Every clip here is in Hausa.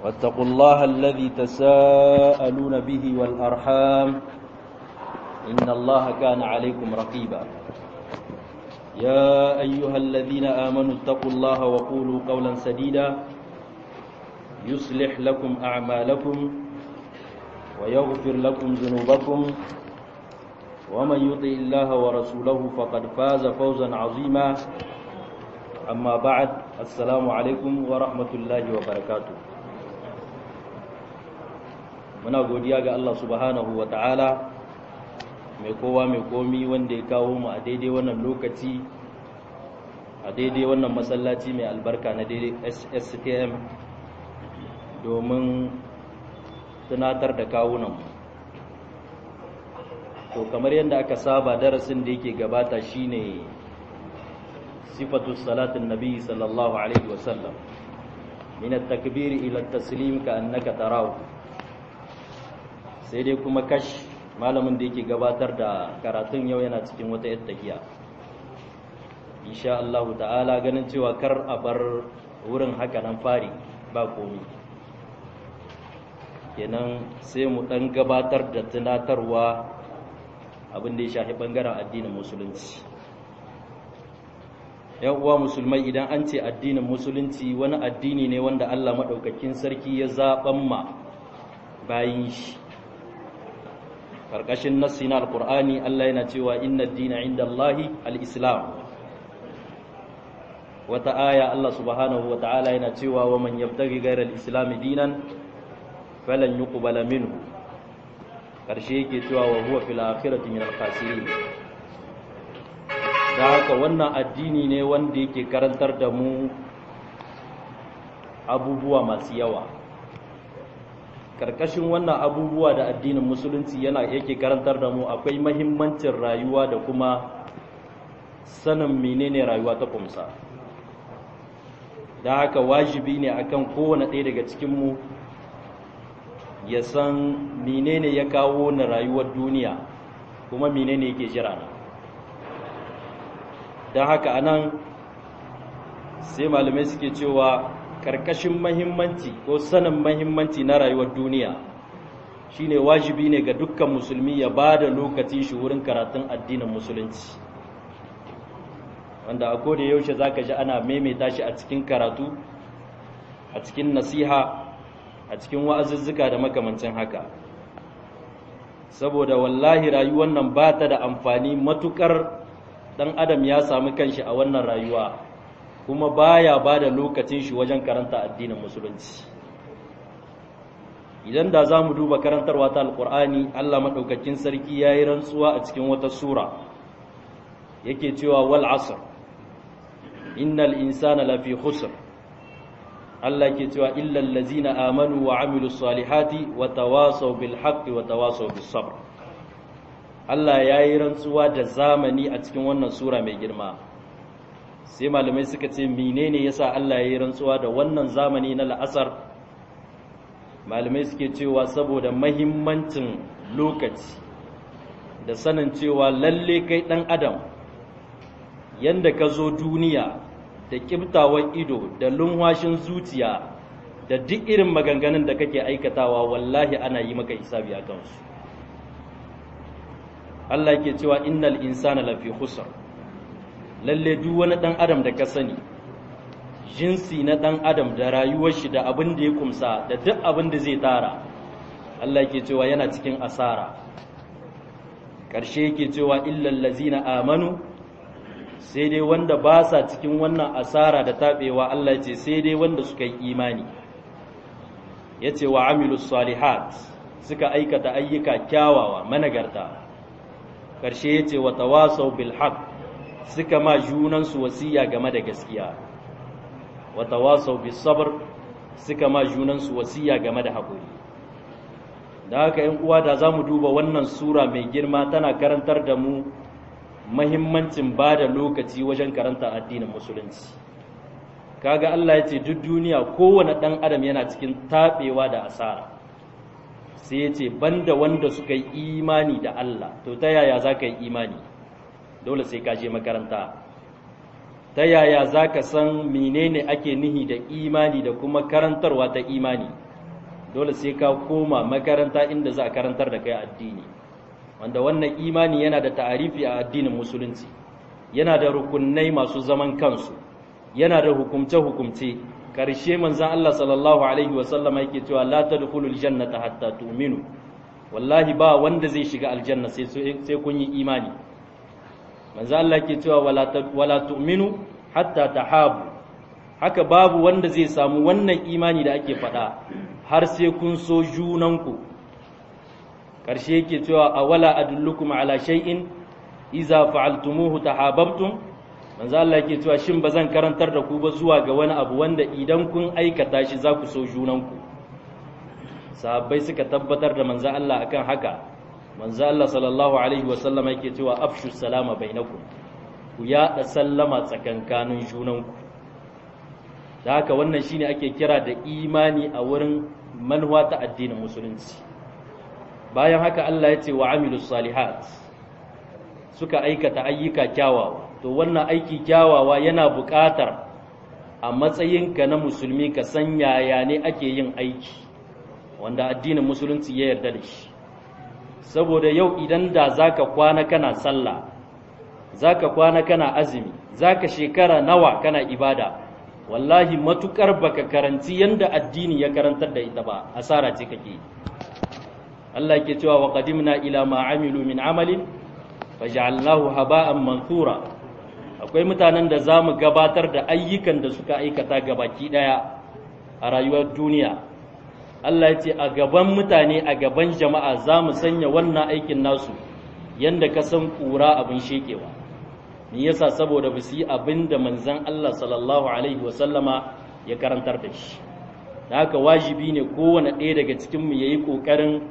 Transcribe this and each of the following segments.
واتقوا الله الذي تساءلون به والأرحام إن الله كان عليكم رقيبا يا أيها الذين آمنوا اتقوا الله وقولوا قولا سديدا يصلح لكم أعمالكم ويغفر لكم ذنوبكم ومن يطع الله ورسوله فقد فاز فوزا عظيما أما بعد السلام عليكم ورحمة الله وبركاته muna godiya ga Allah subhanahu wa ta'ala mai kowa mai komi wanda ya kawo mu a daidai wannan lokaci a daidai wannan masallaci mai albarka na daidai STM domin tunatar da kawunan to kamar yadda aka saba darasin da yake gabata shine sifatu salatin nabi sallallahu alaihi wasallam min at-takbir ila at-taslim ka annaka tarahu sai dai kuma kash malamin da yake gabatar da karatun yau yana cikin wata yattakiya insha Allah ta'ala ganin cewa kar a bar wurin haka nan fari ba komi kenan sai mu dan gabatar da tunatarwa abin da ya shafi bangaren addinin musulunci yan uwa musulmai idan an ce addinin musulunci wani addini ne wanda Allah madaukakin sarki ya zaban ma bayin shi karkashin nassi na alkur'ani Allah yana cewa inna dina inda Allahi al-islam wata aya Allah subhanahu wa ta'ala yana cewa wa man yabtaghi ghayra al-islam dinan falan yuqbala minhu karshe yake cewa wa huwa fil akhirati min al-khasirin da haka wannan addini ne wanda yake karantar da mu abubuwa masu yawa karkashin wannan abubuwa da addinin musulunci yana yake karantar da mu akwai mahimmancin rayuwa da kuma sanin menene rayuwa ta kumsa da haka wajibi ne akan kowane ɗaya daga cikinmu ya san menene ya kawo na rayuwar duniya kuma menene yake jira na don haka anan sai malamai suke cewa karkashin mahimmanci ko sanin mahimmanci na rayuwar duniya shine wajibi ne ga dukkan musulmi ya ba da lokacin shi wurin karatun addinin musulunci wanda a koda yaushe zaka ji ana maimaita shi a cikin karatu a cikin nasiha a cikin wa'azuzzuka da makamancin haka saboda wallahi rayuwar nan ba ta da amfani matukar dan adam ya sami kanshi a wannan rayuwa kuma baya ba da lokacin shi wajen karanta addinin musulunci idan da za mu duba karantarwa ta alkur'ani allah maɗaukakin sarki ya yi rantsuwa a cikin wata sura yake cewa wal asr innal insana lafi khusr allah ke cewa illal lazina amanu wa amilu salihati wa tawasaw bil haqqi wa tawasaw bis sabr allah ya yi rantsuwa da zamani a cikin wannan sura mai girma sai malamai suka ce menene yasa Allah ya yi rantsuwa da wannan zamani na la'asar malamai suke cewa saboda mahimmancin lokaci da sanin cewa lalle kai dan adam yanda ka zo duniya da kibtawan ido da lunwashin zuciya da duk irin maganganun da kake aikatawa wallahi ana yi maka hisabi a kansu Allah ke cewa innal insana lafi khusr lalle duk wani ɗan adam da ka sani jinsi na ɗan adam da rayuwar shi da abin da ya kumsa da duk abin da zai tara Allah ke cewa yana cikin asara ƙarshe yake cewa illal lazina amanu sai dai wanda ba sa cikin wannan asara da taɓewa Allah ce sai dai wanda suka yi imani ya ce wa amilus salihat suka aikata ayyuka kyawawa managarta ƙarshe ya ce wa tawasau bil haqq suka ma junansu wasiya game da gaskiya wa tawasau bis sabr suka ma junansu wasiya game da haƙuri da haka ‘yan uwa da za mu duba wannan sura mai girma tana karantar da mu mahimmancin ba da lokaci wajen karanta addinin musulunci kaga Allah ya ce duk duniya kowane ɗan adam yana cikin taɓewa da asara sai ya ce banda wanda suka yi imani da Allah to ta yaya za ka yi imani dole sai ka je makaranta ta yaya za ka san menene ake nihi da imani da kuma karantarwa ta imani dole sai ka koma makaranta inda za a karantar da kai addini wanda wannan imani yana da ta'arifi a addinin musulunci yana da rukunai masu zaman kansu yana da hukumce-hukumce ƙarshe manzan Allah sallallahu alaihi wasallam yake cewa la tadkhulul jannata hatta tu'minu wallahi ba wanda zai shiga aljanna sai sai kun yi imani manzan Allah yake cewa wala wala tu'minu hatta tahabu haka babu wanda zai samu wannan imani da ake faɗa har sai kun so junanku ƙarshe yake cewa awala adullukum ala shay'in iza fa'altumuhu tahabbtum manzo Allah yake cewa shin bazan karantar da ku ba zuwa ga wani abu wanda idan kun aikata shi za ku so junanku sahabbai suka tabbatar da manzo Allah akan haka manzo Allah sallallahu alaihi wasallam yake cewa afshu salama bainakum ku yaɗa sallama tsakankanin junanku da haka wannan shine ake kira da imani a wurin manhuwa ta addinin musulunci bayan haka Allah ya ce wa amilus salihat suka aikata ayyuka kyawawa to wannan aiki kyawawa yana buƙatar a matsayinka na musulmi ka san yaya ne ake yin aiki wanda addinin musulunci ya yarda da shi saboda yau idan da zaka kwana kana sallah zaka kwana kana azumi zaka shekara nawa kana ibada wallahi matukar baka karanci yanda addini ya karantar da ita ba asara ce kake Allah yake cewa wa qadimna ila ma amilu min amalin faj'alnahu haba'an manthura akwai mutanen da zamu gabatar da ayyukan da suka aikata gabaki daya a rayuwar duniya Allah ya ce a gaban mutane a gaban jama'a zamu sanya wannan aikin nasu yanda ka san kura abin shekewa me yasa saboda ba su yi abin da manzon Allah sallallahu alaihi wasallama ya karantar da shi da haka wajibi ne kowane ɗaya daga cikinmu ya yi ƙoƙarin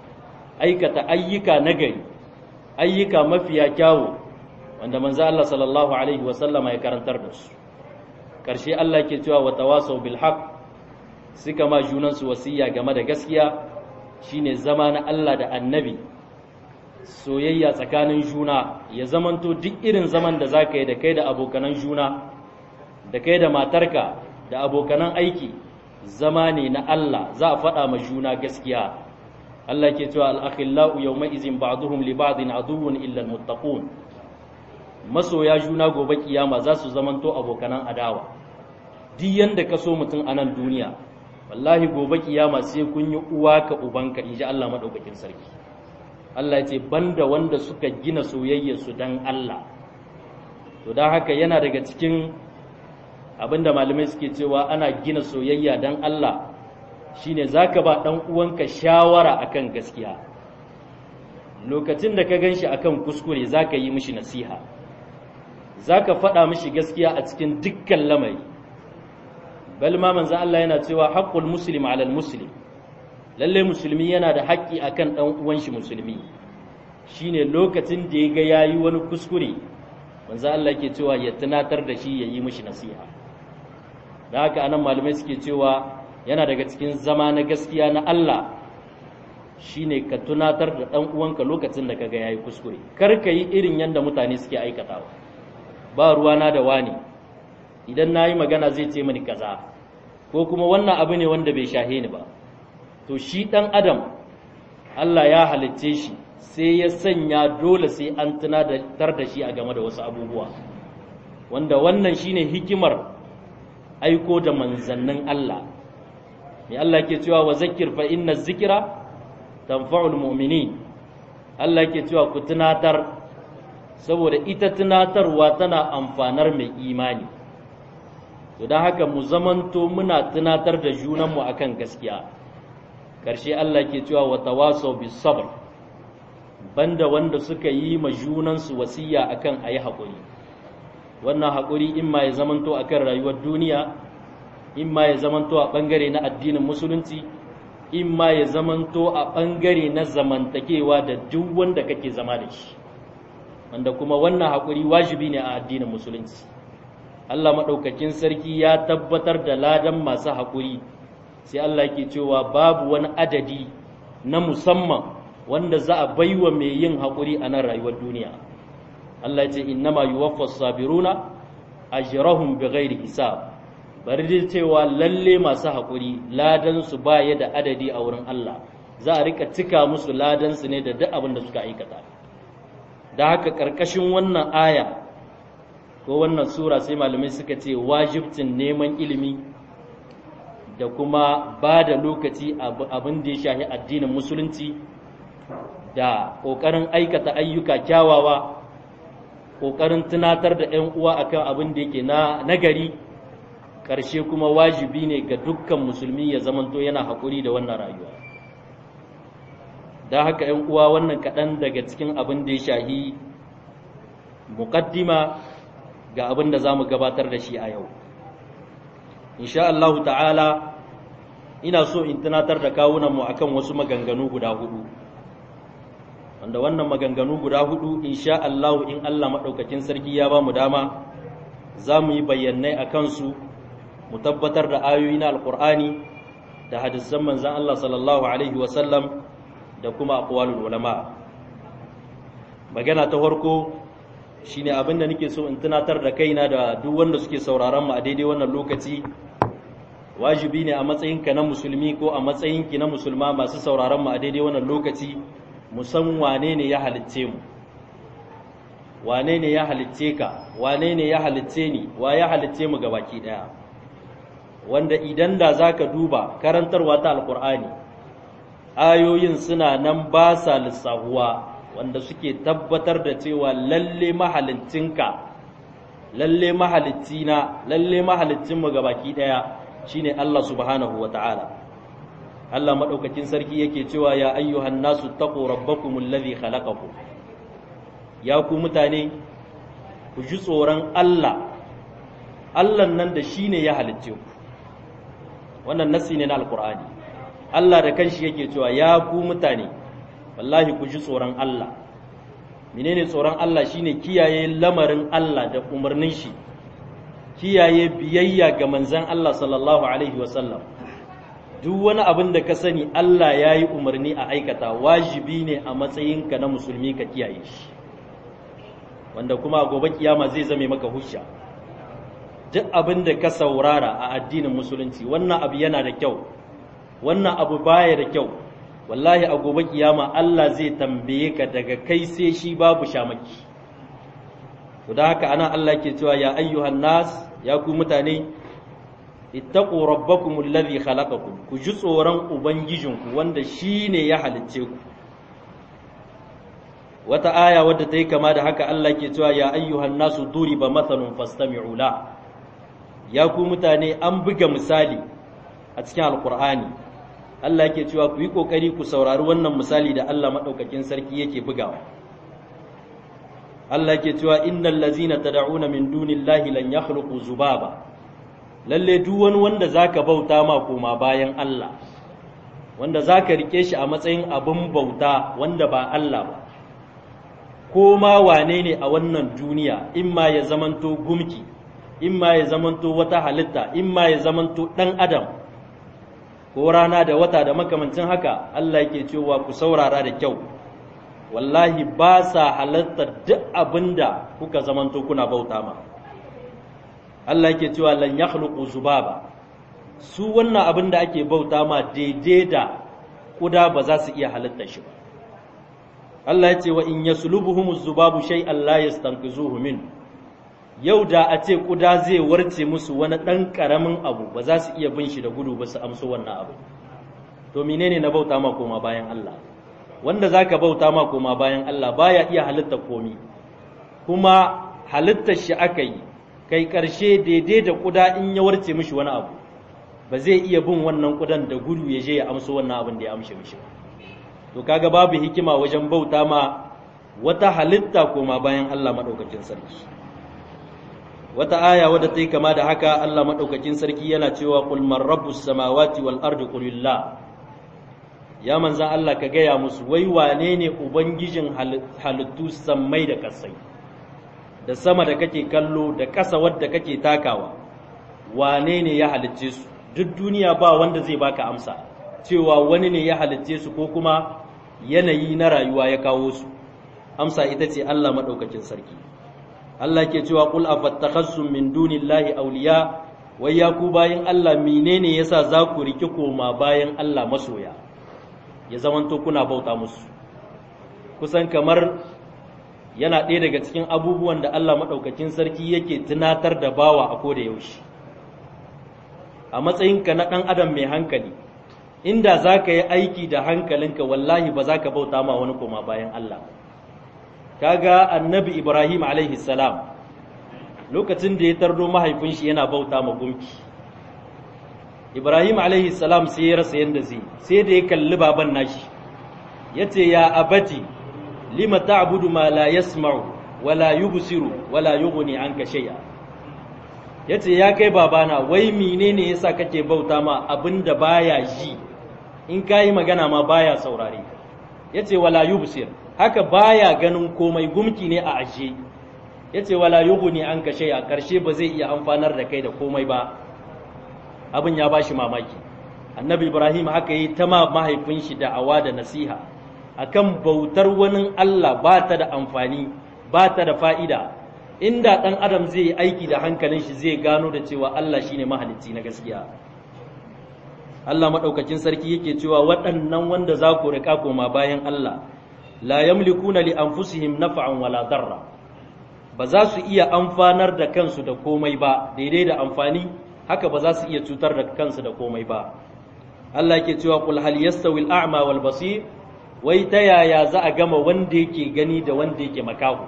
aikata ayyuka nagari ayyuka mafiya kyawu wanda manzo Allah sallallahu alaihi wasallama ya karantar da su ƙarshe Allah ke cewa wa tawasau bil haqq suka ma junan su wasiya game da gaskiya shine zama na Allah da annabi soyayya tsakanin juna ya zamanto duk irin zaman da zaka yi da kai da abokanan juna da kai da matarka da abokanan aiki zama ne na Allah za a faɗa ma juna gaskiya Allah ke cewa al-akhillau yawma izin ba'duhum li ba'din aduwwun illa al-muttaqun masoya juna gobe kiyama za su zamanto abokanan adawa duk yanda ka so mutum a nan duniya wallahi gobe kiyama sai kun yi uwa ka ubanka inji Allah madaukakin sarki Allah ya ce banda wanda suka gina soyayyar su dan Allah to dan haka yana daga cikin abinda malamai suke cewa ana gina soyayya dan Allah shine zaka ba dan uwanka shawara akan gaskiya lokacin da ka ganshi akan kuskure zaka yi mishi nasiha zaka faɗa mishi gaskiya a cikin dukkan lamari bal ma manzo Allah yana cewa haqqul muslim 'ala muslim lalle musulmi yana da haƙƙi akan dan uwan shi musulmi shine lokacin da ya ga yayi wani kuskure manzo Allah yake cewa ya tunatar da shi ya yi mishi nasiha da haka anan malamai suke cewa yana daga cikin zama na gaskiya na Allah shine ka tunatar da ɗan uwanka lokacin da kaga yayi kuskure kar ka yi irin yanda mutane suke aikatawa ba ruwana da wani idan na yi magana zai ce mani kaza ko kuma wannan abu ne wanda bai shahe ni ba to shi ɗan adam Allah ya halicce shi sai ya sanya dole sai an tunatar da shi a game da wasu abubuwa wanda wannan shine hikimar aiko da manzannin Allah mai Allah ke cewa wa zakir fa inna zikira tanfa'ul mu'minin Allah ke cewa ku tunatar saboda ita tunatarwa tana amfanar mai imani to don haka mu zamanto muna tunatar da junanmu akan gaskiya ƙarshe Allah ke cewa wa tawasau bis sabr banda wanda suka yi ma junansu wasiya akan ayi haƙuri wannan haƙuri in ma ya zamanto akan rayuwar duniya in ma ya zamanto a ɓangare na addinin musulunci in ma ya zamanto a ɓangare na zamantakewa da duk wanda kake zama da shi wanda kuma wannan haƙuri wajibi ne a addinin musulunci Allah maɗaukakin sarki ya tabbatar da ladan masu haƙuri sai Allah ke cewa babu wani adadi na musamman wanda za a baiwa mai yin haƙuri a nan rayuwar duniya Allah ce innama yuwaffas sabiruna ajrahum bighairi hisab bari dai cewa lalle masu haƙuri ladansu ba ya da adadi a wurin Allah za a rika cika musu ladansu ne da duk abin da suka aikata da haka ƙarƙashin wannan aya ko wannan sura sai malamai suka ce wajibcin neman ilimi da kuma ba da lokaci abin da ya shahi addinin musulunci da ƙoƙarin aikata ayyuka kyawawa ƙoƙarin tunatar da 'yan uwa akan abin da yake na nagari ƙarshe kuma wajibi ne ga dukkan musulmi ya zamanto yana haƙuri da wannan rayuwa da haka 'yan uwa wannan kaɗan daga cikin abin da ya shahi muƙaddima ga abin da za mu gabatar da shi a yau insha Allah ta'ala ina so in tunatar da kawunanmu akan wasu maganganu guda hudu wanda wannan maganganu guda hudu insha Allah in Allah maɗaukakin sarki ya ba mu dama za mu yi bayyanai a kansu mu tabbatar da ayoyi na alkur'ani da hadisan manzan Allah sallallahu alaihi wasallam da kuma aqwalul ulama magana ta farko shine abin da nake so in tunatar da kaina da duk wanda suke sauraron mu a daidai wannan lokaci wajibi ne a matsayinka na musulmi ko a matsayinki na musulma masu sauraron mu a daidai wannan lokaci mu san wane ne ya halicce mu wane ne ya halicce ka wane ne ya halicce ni wa ya halicce mu gabaki daya wanda idan da zaka duba karantarwa ta alkur'ani ayoyin suna nan ba sa lissahuwa wanda suke tabbatar da cewa lalle mahalicinka lalle mahalicina lalle mahalicinmu gabaki daya shine Allah subhanahu wata'ala Allah madaukakin sarki yake cewa ya ayyuhan nasu taqu rabbakumul ladhi khalaqakum ya ku mutane ku ji tsoron Allah Allah nan da shine ya halicce ku wannan nasi ne na alqur'ani Allah da kanshi yake cewa ya ku mutane wallahi ku ji tsoron Allah menene tsoron Allah shine kiyaye lamarin Allah da umarnin shi kiyaye biyayya ga manzon Allah sallallahu alaihi wasallam duk wani abin da ka sani Allah ya yi umarni a aikata wajibi ne a matsayinka na musulmi ka kiyaye shi wanda kuma a gobe kiyama zai zame maka hujja duk abin da ka saurara a addinin musulunci wannan abu yana da kyau wannan abu baya da kyau wallahi a gobe kiyama Allah zai tambaye ka daga kai sai shi babu shamaki to da haka ana Allah ke cewa ya ayyuhan nas ya ku mutane ittaqu rabbakum alladhi khalaqakum ku ji tsoron ubangijinku wanda shine ya halicce ku wata aya wadda ta yi kama da haka Allah ke cewa ya ayyuhan nasu duriba mathalun fastami'u la ya ku mutane an buga misali a cikin alqur'ani Allah yake cewa ku yi kokari ku saurari wannan misali da Allah madaukakin sarki yake bugawa Allah yake cewa innal ladzina tad'una min dunillahi lan yakhluqu zubaba lalle duk wani wanda zaka bauta ma koma bayan Allah wanda zaka rike shi a matsayin abin bauta wanda ba Allah ba ko ma wane ne a wannan duniya in ma ya zamanto gumki in ma ya zamanto wata halitta in ma ya zamanto dan adam ko rana da wata da makamancin haka Allah yake cewa ku saurara da kyau wallahi ba sa halartar duk abinda kuka zamanto kuna bauta ma Allah yake cewa lan yakhluqu zubaba su wannan abin da ake bauta ma daidai da kuda ba za su iya halittar shi ba Allah ya ce wa in yaslubuhum zubabu shay'an la yastanqizuhu min yau da a ce kuda zai warce musu wani ɗan ƙaramin abu ba za su iya bin shi da gudu ba su amso wannan abu to menene na bauta ma koma bayan Allah wanda zaka bauta ma koma bayan Allah baya iya halitta komi kuma halittar shi aka yi kai ƙarshe daidai da kuda in ya warce mishi wani abu ba zai iya bin wannan kudan da gudu ya je ya amso wannan abin da ya amshe mishi ba to kaga babu hikima wajen bauta ma wata halitta koma bayan Allah madaukakin sarki wata aya wadda ta yi kama da haka Allah madaukakin sarki yana cewa qul man rabbus samawati wal ardi qulillah ya manzan Allah ka gaya musu wai wane ne ubangijin halittu sammai da kasai da sama da kake kallo da ƙasa wadda kake takawa wane ne ya halicce su duk duniya ba wanda zai baka amsa cewa wani ne ya halicce su ko kuma yanayi na rayuwa ya kawo su amsa ita ce Allah maɗaukakin sarki Allah ke cewa qul afattakhasum min dunillahi awliya wai ya ku bayan Allah menene yasa za ku riki koma bayan Allah masoya ya zamanto kuna bauta musu kusan kamar yana ɗaya daga cikin abubuwan da Allah maɗaukakin sarki yake tunatar da bawa a koda yaushe a matsayinka na ɗan adam mai hankali inda za ka yi aiki da hankalinka wallahi ba za ka bauta ma wani koma bayan Allah kaga annabi Ibrahim alaihi salam lokacin da ya tardo mahaifin shi yana bauta ma gumki Ibrahim alaihi salam sai ya rasa yanda zai sai da ya kalli baban nashi yace ya abati lima ta'budu ma la yasma'u wala yubsiru wala yughni anka shay'a yace ya kai babana wai menene yasa kake bauta ma abinda baya ji in kai magana ma baya saurare yace wala yubsir haka baya ganin komai gumki ne a ashe yace wala yughni anka shay'a karshe ba zai iya amfanar da kai da komai ba abin ya bashi mamaki annabi ibrahim haka yi ta mahaifin shi da awa da nasiha akan bautar wani allah ba ta da amfani ba ta da fa'ida inda ɗan adam zai yi aiki da hankalin shi zai gano da cewa allah shine mahalicci na gaskiya allah maɗaukakin sarki yake cewa waɗannan wanda za ku riƙa koma bayan allah la yamlikuna li anfusihim naf'an wala darra ba za su iya amfanar da kansu da komai ba daidai da amfani haka ba za su iya cutar da kansu da komai ba Allah yake cewa qul hal yastawi al-a'ma wal basir wai ta yaya za a gama wanda yake gani da wanda yake makahu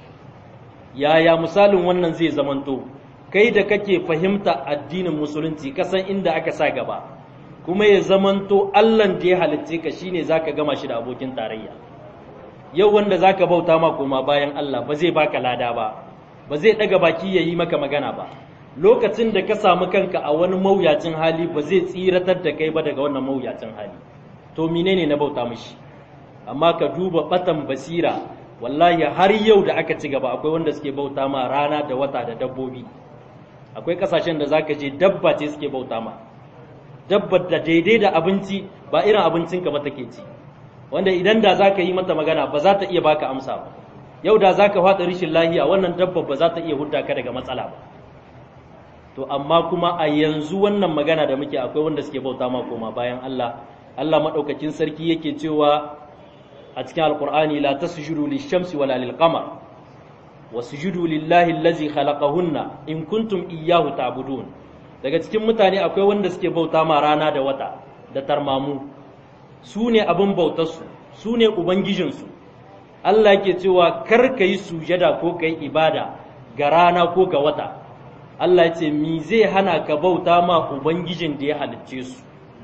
yaya misalin wannan zai zamanto kai da kake fahimta addinin musulunci kasan inda aka sa gaba kuma ya zamanto Allah da ya halicce ka shine zaka gama shi da abokin tarayya yau wanda zaka bauta ma koma bayan Allah ba zai baka lada ba ba zai daga baki yayi maka magana ba lokacin da ka samu kanka a wani mawuyacin hali ba zai tsiratar da kai ba daga wannan mawuyacin hali to menene na bauta mishi amma ka duba batan basira wallahi har yau da aka ci gaba akwai wanda suke bauta ma rana da wata da dabbobi akwai kasashen da zaka je dabba ce suke bauta ma dabbar da daidai da abinci ba irin abincinka ba take ci wanda idan da zaka yi mata magana ba za ta iya baka amsa ba yau da zaka faɗa rishin lahiya wannan dabbar ba za ta iya hudda ka daga matsala ba to amma kuma a yanzu wannan magana da muke akwai wanda suke bauta ma koma bayan Allah Allah madaukakin sarki yake cewa a cikin alqur'ani la tasjudu lish-shamsi wala lil-qamar wasjudu lillahi allazi khalaqahunna in kuntum iyyahu ta'budun daga cikin mutane akwai wanda suke bauta ma rana da wata da tarmamu su ne abin bautarsu su ne ubangijinsu Allah yake cewa kar ka yi sujada ko ka yi ibada ga rana ko ga wata Allah ya ce mi zai hana ka bauta ma ubangijin da ya halicce su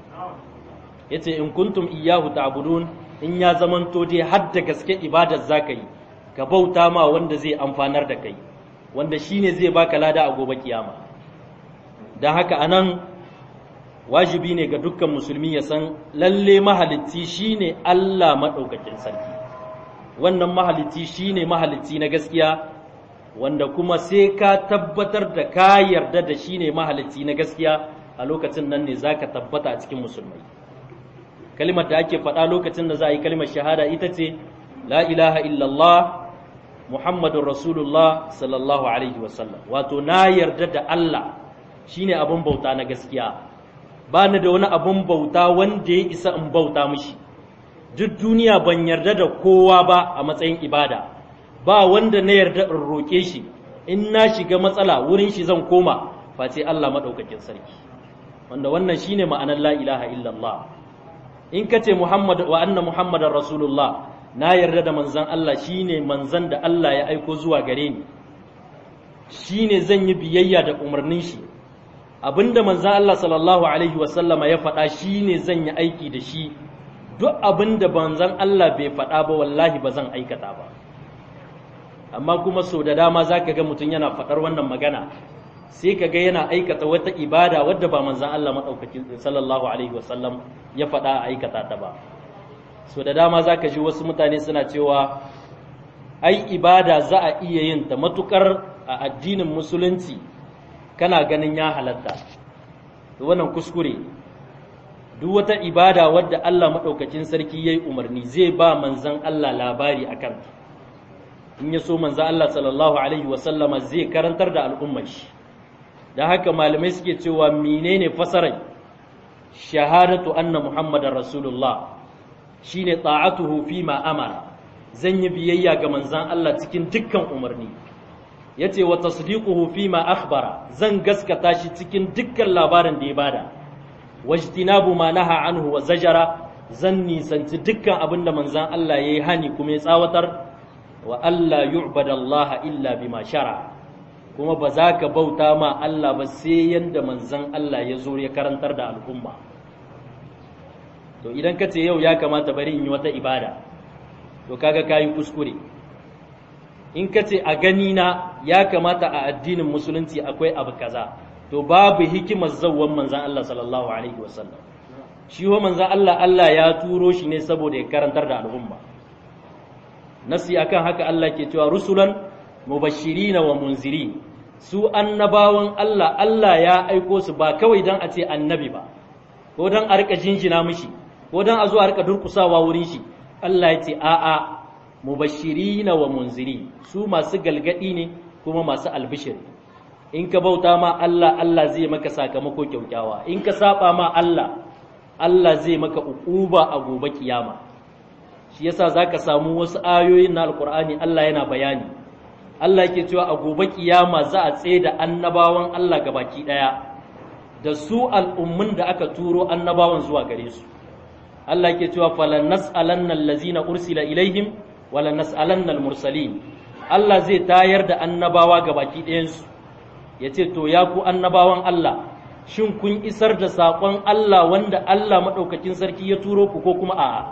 ya ce in kuntum iyahu ta'budun in ya zamanto dai har da gaske ibadar zaka yi ka bauta ma wanda zai amfanar da kai wanda shine zai baka lada a gobe kiyama dan haka anan wajibi ne ga dukkan musulmi ya san lalle mahalicci shine Allah madaukakin sarki wannan mahalicci shine mahalicci na gaskiya wanda kuma sai ka tabbatar da ka yarda da shi ne mahalicci na gaskiya a lokacin nan ne za ka tabbata a cikin musulmai kalimar da ake faɗa lokacin da za a yi kalimar shahada ita ce la ilaha illallah muhammadun rasulullah sallallahu alaihi wasallam wato na yarda da Allah shine abin bauta na gaskiya ba ni da wani abin bauta wanda ya isa in bauta mishi duk duniya ban yarda da kowa ba a matsayin ibada ba wanda na yarda in roƙe shi in na shiga matsala wurin shi zan koma face Allah maɗaukakin sarki wanda wannan shine ma'anar la ilaha illallah in ka ce Muhammad wa anna Muhammadar Rasulullah na yarda da manzan Allah shine manzan da Allah ya aiko zuwa gare ni shine zan yi biyayya da umarnin shi abinda manzan Allah sallallahu alaihi wasallama ya faɗa shine zan yi aiki da shi duk abinda manzan Allah bai faɗa ba wallahi ba zan aikata ba amma kuma sau da dama za ka ga mutum yana faɗar wannan magana sai ka ga yana aikata wata ibada wadda ba manzan Allah maɗaukakin sallallahu alaihi wasallam ya faɗa a aikata ta ba sau da dama za ka ji wasu mutane suna cewa ai ibada za a iya yin ta matukar a addinin musulunci kana ganin ya halatta wannan kuskure duk wata ibada wadda Allah maɗaukakin sarki ya yi umarni zai ba manzan Allah labari a kanta in ya so manzo Allah sallallahu alaihi wasallama zai karantar da al'ummar shi da haka malamai suke cewa menene fasarai shahadatu anna muhammadar rasulullah shine ta'atuhu fi ma amara zan yi biyayya ga manzan Allah cikin dukkan umarni yace wa tasdiquhu fi ma akhbara zan gaskata shi cikin dukkan labarin da ya bada wajtinabu ma naha anhu wa zajara zan nisanci dukkan abin da manzan Allah yayi hani kuma ya tsawatar wa alla yu'badallaha illa bima shara kuma ba za ka bauta ma Allah ba sai yanda manzan Allah ya zo ya karantar da al'umma to idan ka ce yau ya kamata bari in yi wata ibada to kaga kayi kuskure in ka ce a gani na ya kamata a addinin musulunci akwai abu kaza to babu hikimar zawwan manzan Allah sallallahu alaihi wasallam shi ho manzan Allah Allah ya turo shi ne saboda ya karantar da al'umma nasi akan haka Allah ke cewa rusulan mubashirina wa munzirin su annabawan Allah Allah ya aiko su ba kawai dan a ce annabi ba ko dan a rika jinjina mishi ko dan a zo a rika durkusawa wurin shi Allah ya ce a'a mubashirina wa munziri su masu galgadi ne kuma masu albishir in ka bauta ma Allah Allah zai maka sakamako kyaukyawa in ka saba ma Allah Allah zai maka uquba a gobe kiyama shi yasa zaka samu wasu ayoyin na alqur'ani Allah yana bayani Allah yake cewa a gobe kiyama za a tsaye da annabawan Allah gabaki daya da su al'ummun da aka turo annabawan zuwa gare su Allah ke cewa falan nas'alanna allazina ursila ilaihim wala nas'alanna mursalin Allah zai tayar da annabawa ga baki ɗayansu ya ce to ya ku annabawan Allah shin kun isar da saƙon Allah wanda Allah maɗaukakin sarki ya turo ku ko kuma a'a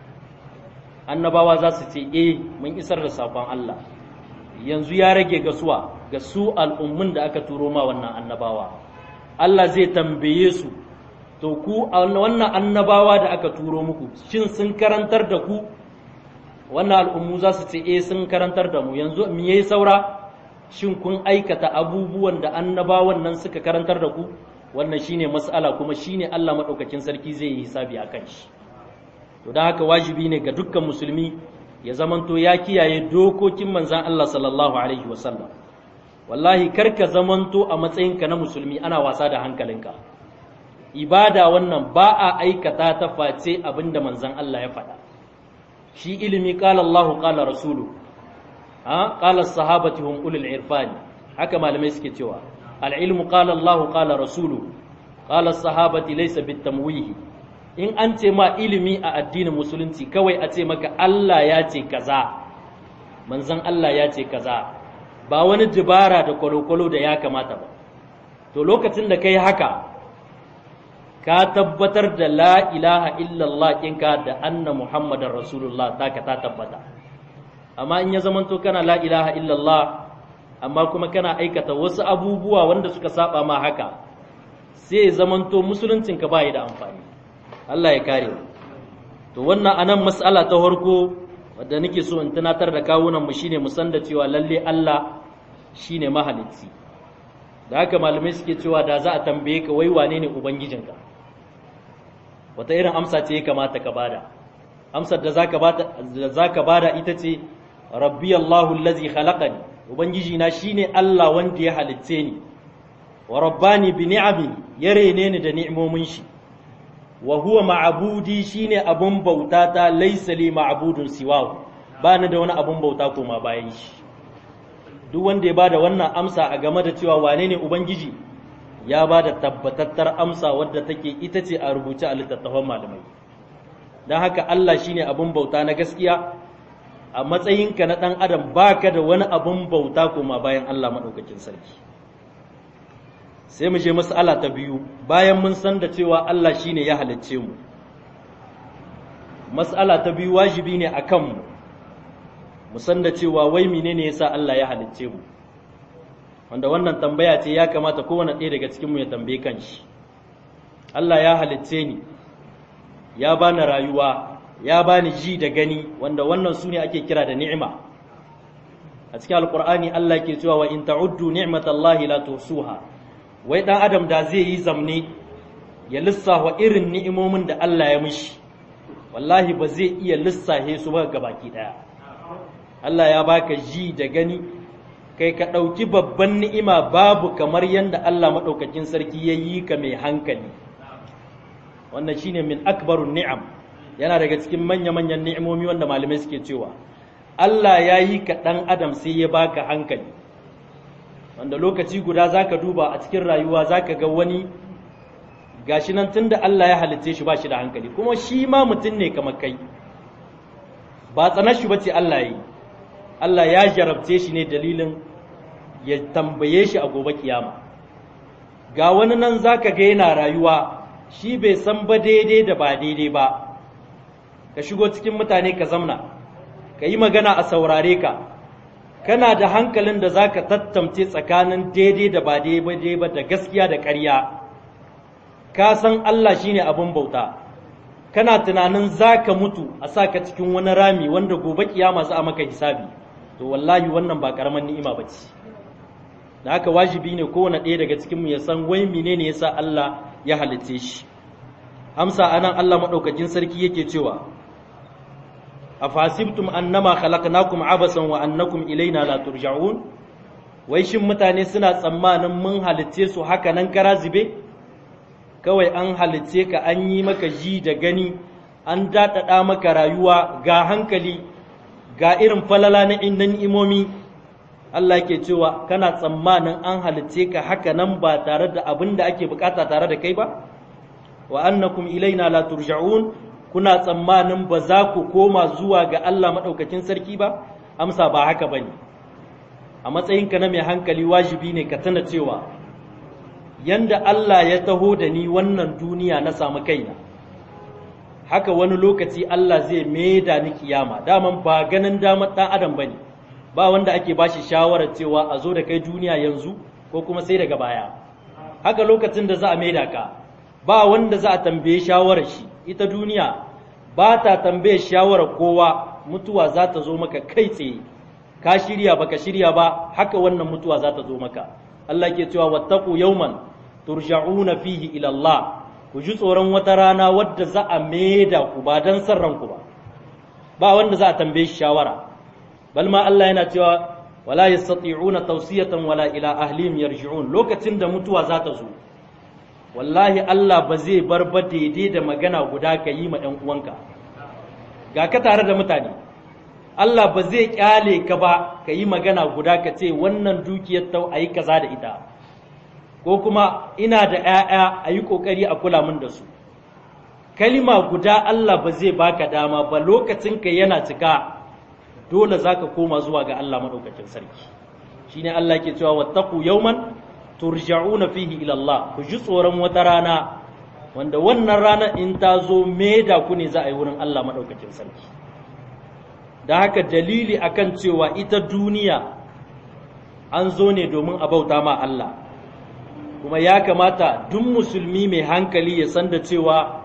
annabawa za su ce eh mun isar da saƙon Allah yanzu ya rage ga suwa ga su al'ummun da aka turo ma wannan annabawa Allah zai tambaye su to ku wannan annabawa da aka turo muku shin sun karantar da ku wannan al'ummu za su ce eh sun karantar da mu yanzu me yayi saura shin kun aikata abubuwan da annabawan nan suka karantar da ku wannan shine mas'ala kuma shine Allah madaukakin sarki zai yi hisabi akan shi to dan haka wajibi ne ga dukkan musulmi ya zamanto ya kiyaye dokokin manzon Allah sallallahu alaihi wasallam wallahi karka zamanto a matsayinka na musulmi ana wasa da hankalinka ibada wannan ba a aikata ta face abinda manzon Allah ya faɗa shi ilimi qala Allahu qala rasulu ha qala sahabati hum ulul irfani haka malamai suke cewa al ilmu qala Allahu qala rasulu qala sahabati laysa bitamwihi in an ce ma ilimi a addinin musulunci kawai a ce maka Allah ya ce kaza manzon Allah ya ce kaza ba wani dubara da kwalokwalo da ya kamata ba to lokacin da kai haka ka tabbatar da la ilaha illallah ɗinka da anna muhammadar rasulullah taka ta tabbata amma in ya zamanto kana la ilaha illallah amma kuma kana aikata wasu abubuwa wanda suka saba ma haka sai ya zamanto musuluncinka ba da amfani Allah ya kare to wannan anan mas'ala ta farko wadda nake so in tunatar da kawunan mu shine mu san da cewa lalle Allah shine mahalicci da haka malamai suke cewa da za a tambaye ka wai wane ne ubangijinka wata irin amsa ce ya kamata ka bada amsar da zaka bada da zaka bada ita ce rabbi Allahu allazi khalaqani ubangiji na shine Allah wanda ya halicce ni wa rabbani bi ni'ami ya rene ni da ni'imomin shi wa huwa ma'budi shine abun bauta ta laysa li ma'budun siwahu bani da wani abun bauta koma bayan shi duk wanda ya bada wannan amsa a game da cewa wane ne ubangiji ya ba da tabbatattar amsa wadda take ita ce a rubuce a littattafan malamai don haka Allah shine abin bauta na gaskiya a matsayinka na ɗan adam baka da wani abin bauta kuma bayan Allah maɗaukakin sarki sai mu je mas'ala ta biyu bayan mun san da cewa Allah shine ya halicce mu mas'ala ta biyu wajibi ne a kanmu mu san da cewa wai menene yasa Allah ya halicce mu wanda wannan tambaya ce ya kamata kowane ɗaya daga cikinmu ya tambaye kanshi Allah ya halicce ni ya bani rayuwa ya bani ji da gani wanda wannan su ne ake kira da ni'ima a cikin alkur'ani Allah ke cewa wa in ta'uddu ni'matallahi la tuhsuha wai dan adam da zai yi zamne ya lissafa irin ni'imomin da Allah ya mishi wallahi ba zai iya lissafe su ba gabaki daya Allah ya baka ji da gani kai ka ɗauki babban ni'ima babu kamar yadda Allah maɗaukakin sarki ya yi ka mai hankali wannan shine min akbarun ni'am yana daga cikin manya-manyan ni'imomi wanda malamai suke cewa Allah ya yi ka ɗan adam sai ya baka hankali wanda lokaci guda za ka duba a cikin rayuwa za ka ga wani gashi nan tun da Allah ya halitce shi ba shi da hankali kuma shi ma mutum ne kamar kai ba tsanar shi bace Allah yi Allah ya jarabce shi ne dalilin ya tambaye shi a gobe kiyama ga wani nan zaka ga yana rayuwa shi bai san ba daidai da ba daidai ba ka shigo cikin mutane ka zamna ka yi magana a saurare ka kana da hankalin da zaka tattamce tsakanin daidai da ba daidai ba da gaskiya da ƙarya ka san Allah shine abin bauta kana tunanin za ka mutu a sa ka cikin wani rami wanda gobe kiyama za a maka hisabi to wallahi wannan ba karaman ni'ima ba ce da haka wajibi ne kowane ɗaya daga cikinmu ya san wai menene yasa Allah ya halitte shi amsa anan Allah maɗaukakin sarki yake cewa afasibtum annama khalaqnakum abasan wa annakum ilaina la turja'un wai shin mutane suna tsammanin mun halitte su haka nan kara zube kawai an halitce ka an yi maka ji da gani an daɗaɗa maka rayuwa ga hankali ga irin falala na innan imomi Allah ke cewa kana tsammanin an halitce ka haka nan ba tare da abin da ake bukata tare da kai ba wa annakum ilaina la turja'un kuna tsammanin ba za ku koma zuwa ga Allah maɗaukakin sarki ba amsa ba haka bane a matsayinka na mai hankali wajibi ne ka tana cewa yanda Allah ya taho da ni wannan duniya na samu kaina haka wani lokaci Allah zai maida ni kiyama daman ba ganin damar ɗan adam bane ba wanda ake bashi shawarar cewa a zo da kai duniya yanzu ko kuma sai daga baya haka lokacin da za a maida ka ba wanda za a tambaye shawarar shi ita duniya ba ta tambaye shawarar kowa mutuwa za ta zo maka kai tsaye ka shirya baka shirya ba haka wannan mutuwa za ta zo maka Allah ke cewa wattaqu yawman turja'una fihi ila Allah ku ji tsoron wata rana wadda za a maida ku ba dan san ranku ba ba wanda za a tambaye shi shawara bal ma Allah yana cewa wala yastati'una tawsiyatan wala ila ahlihim yarji'un lokacin da mutuwa za ta zo wallahi Allah ba zai bar ba daidai da magana guda ka yi ma ɗan uwanka ga ka tare da mutane Allah ba zai kyale ka ba ka yi magana guda ka ce wannan dukiyar tau a yi kaza da ita ko kuma ina da ‘ya'ya a yi ƙoƙari a kula min da su kalima guda Allah ba zai baka dama ba lokacinka yana cika dole za ka koma zuwa ga Allah maɗaukacin sarki shi ne Allah ke cewa wattaku yauman turja'una fihi ila Allah ku ji tsoron wata rana wanda wannan rana in ta zo da ku ne za a yi wurin Allah maɗaukacin sarki da haka dalili akan cewa ita duniya an zo ne domin a bauta ma Allah kuma ya kamata duk musulmi mai hankali ya san da cewa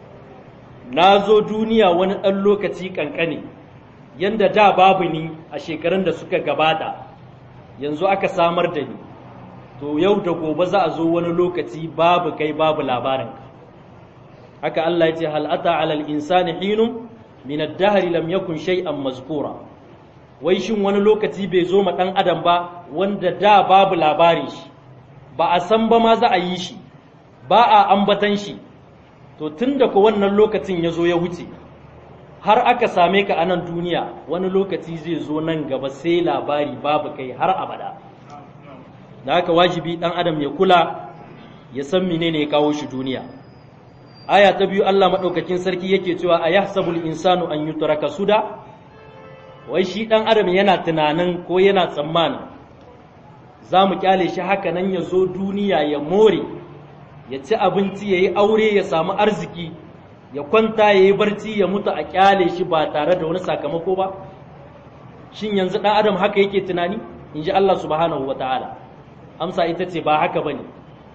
na zo duniya wani ɗan lokaci ƙanƙane yanda da babu ni a shekarun da suka gabata yanzu aka samar da ni to yau da gobe za a zo wani lokaci babu kai babu labarinka haka Allah ya ce hal'ata alal insani hinun min ad-dahri lam yakun shay'an mazkura wai shin wani lokaci bai zo ma dan adam ba wanda da babu labarin shi ba a san ba ma za a yi shi ba a ambatan shi to tunda ko wannan lokacin ya zo ya wuce har aka same ka a nan duniya wani lokaci zai zo nan gaba sai labari babu kai har abada da haka wajibi dan adam ya kula ya san menene ya kawo shi duniya aya ta biyu Allah madaukakin sarki yake cewa ayahsabul insanu an yutraka suda wai shi dan adam yana tunanin ko yana tsammanin za mu kyale shi haka nan ya zo duniya ya more ya ci abinci ya yi aure ya samu arziki ya kwanta ya yi barci ya mutu a kyale shi ba tare da wani sakamako ba shin yanzu ɗan adam haka yake tunani in ji Allah subhanahu wa ta'ala amsa ita ce ba haka ba ne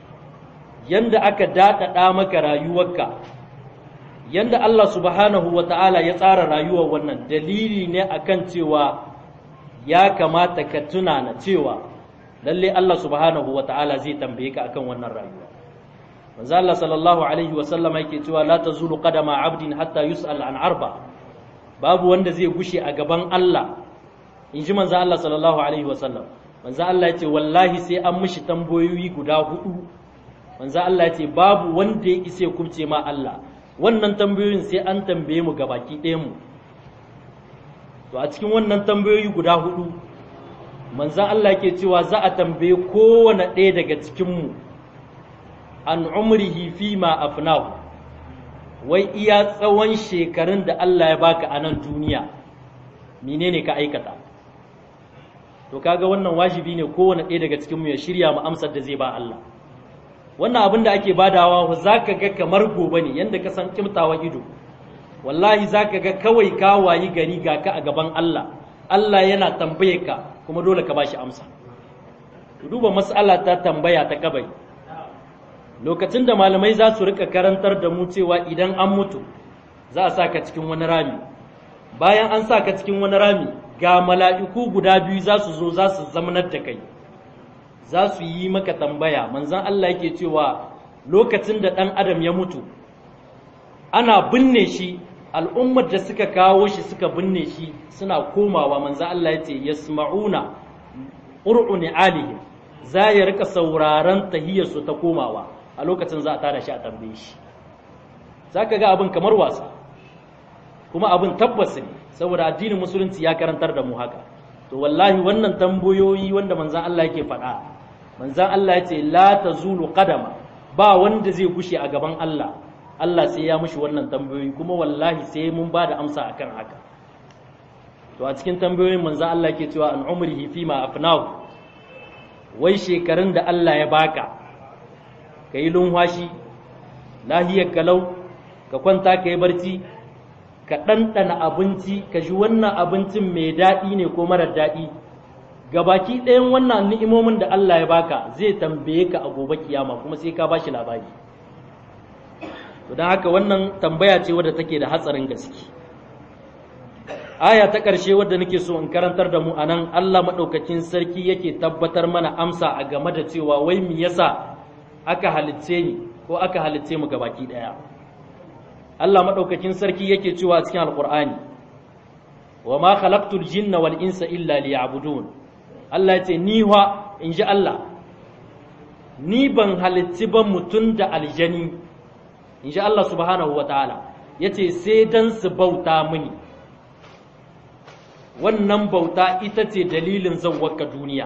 yanda aka daɗaɗa maka rayuwarka yanda Allah subhanahu wa ta'ala ya tsara rayuwar wannan dalili ne akan cewa ya kamata ka tuna na cewa lalle Allah subhanahu wa ta'ala zai tambaye ka akan wannan rayuwa manzo Allah sallallahu alaihi wa sallam yake cewa la tazulu qadama abdin hatta yus'al an arba babu wanda zai gushe a gaban Allah in ji manzo Allah sallallahu alaihi wa sallam manzo Allah ya ce wallahi sai an mishi tambayoyi guda hudu manzo Allah ya ce babu wanda ya isa ya kubce ma Allah wannan tambayoyin sai an tambaye mu gabaki ɗayan mu to a cikin wannan tambayoyi guda hudu manzan Allah ke cewa za a tambaye kowane ɗaya daga cikinmu an umrihi fi ma afnahu wai iya tsawon shekarun da Allah ya baka a nan duniya menene ka aikata to kaga wannan wajibi ne kowane ɗaya daga cikinmu ya shirya mu amsar da zai ba Allah wannan abin da ake badawa za ka ga kamar gobe ne yadda ka san kimtawa ido wallahi za ka ga kawai ka wayi gari ga ka a gaban Allah Allah yana tambaye ka kuma dole ka bashi amsa duba mas'ala ta tambaya ta kabari lokacin da malamai za su rika karantar da mu cewa idan an mutu za a saka cikin wani rami bayan an saka cikin wani rami ga mala'iku guda biyu za su zo za su zamanar da kai za su yi maka tambaya manzan Allah yake cewa lokacin da ɗan adam ya mutu ana binne shi al'ummar da suka kawo shi suka binne shi suna komawa manzo Allah ya ce yasma'una qur'uni alihi za ya rika sauraron tahiyarsu ta komawa a lokacin za a tada shi a tambaye shi zaka ga abin kamar wasa kuma abin tabbas ne saboda addinin musulunci ya karantar da mu haka to wallahi wannan tambayoyi wanda manzon Allah yake faɗa manzon Allah ya ce la tazulu qadama ba wanda zai gushe a gaban Allah Allah sai ya mushi wannan tambayoyi kuma wallahi sai mun ba da amsa akan haka to a cikin tambayoyin manzo Allah ke cewa an umrihi fi ma afnahu wai shekarun da Allah ya baka kai lunwashi lahiyar kalau ka kwanta kai barci ka ɗanɗana abinci ka ji wannan abincin mai daɗi ne ko marar daɗi gabaki ɗayan wannan ni'imomin da Allah ya baka zai tambaye ka a gobe kiyama kuma sai ka bashi labari to don haka wannan tambaya ce wadda take da hatsarin gaske aya ta ƙarshe wadda nake so in karantar da mu anan Allah maɗaukakin sarki yake tabbatar mana amsa a game da cewa wai me yasa aka halitce ni ko aka halitce mu gabaki ɗaya Allah maɗaukakin sarki yake cewa a cikin alƙur'ani wa ma khalaqtul jinna wal insa illa liya'budun Allah ya ce ni wa in ji Allah ni ban halitti ba mutum da aljani in ji Allah subhanahu wa ta'ala ya ce sai don su bauta mini wannan bauta ita ce dalilin zawwaka duniya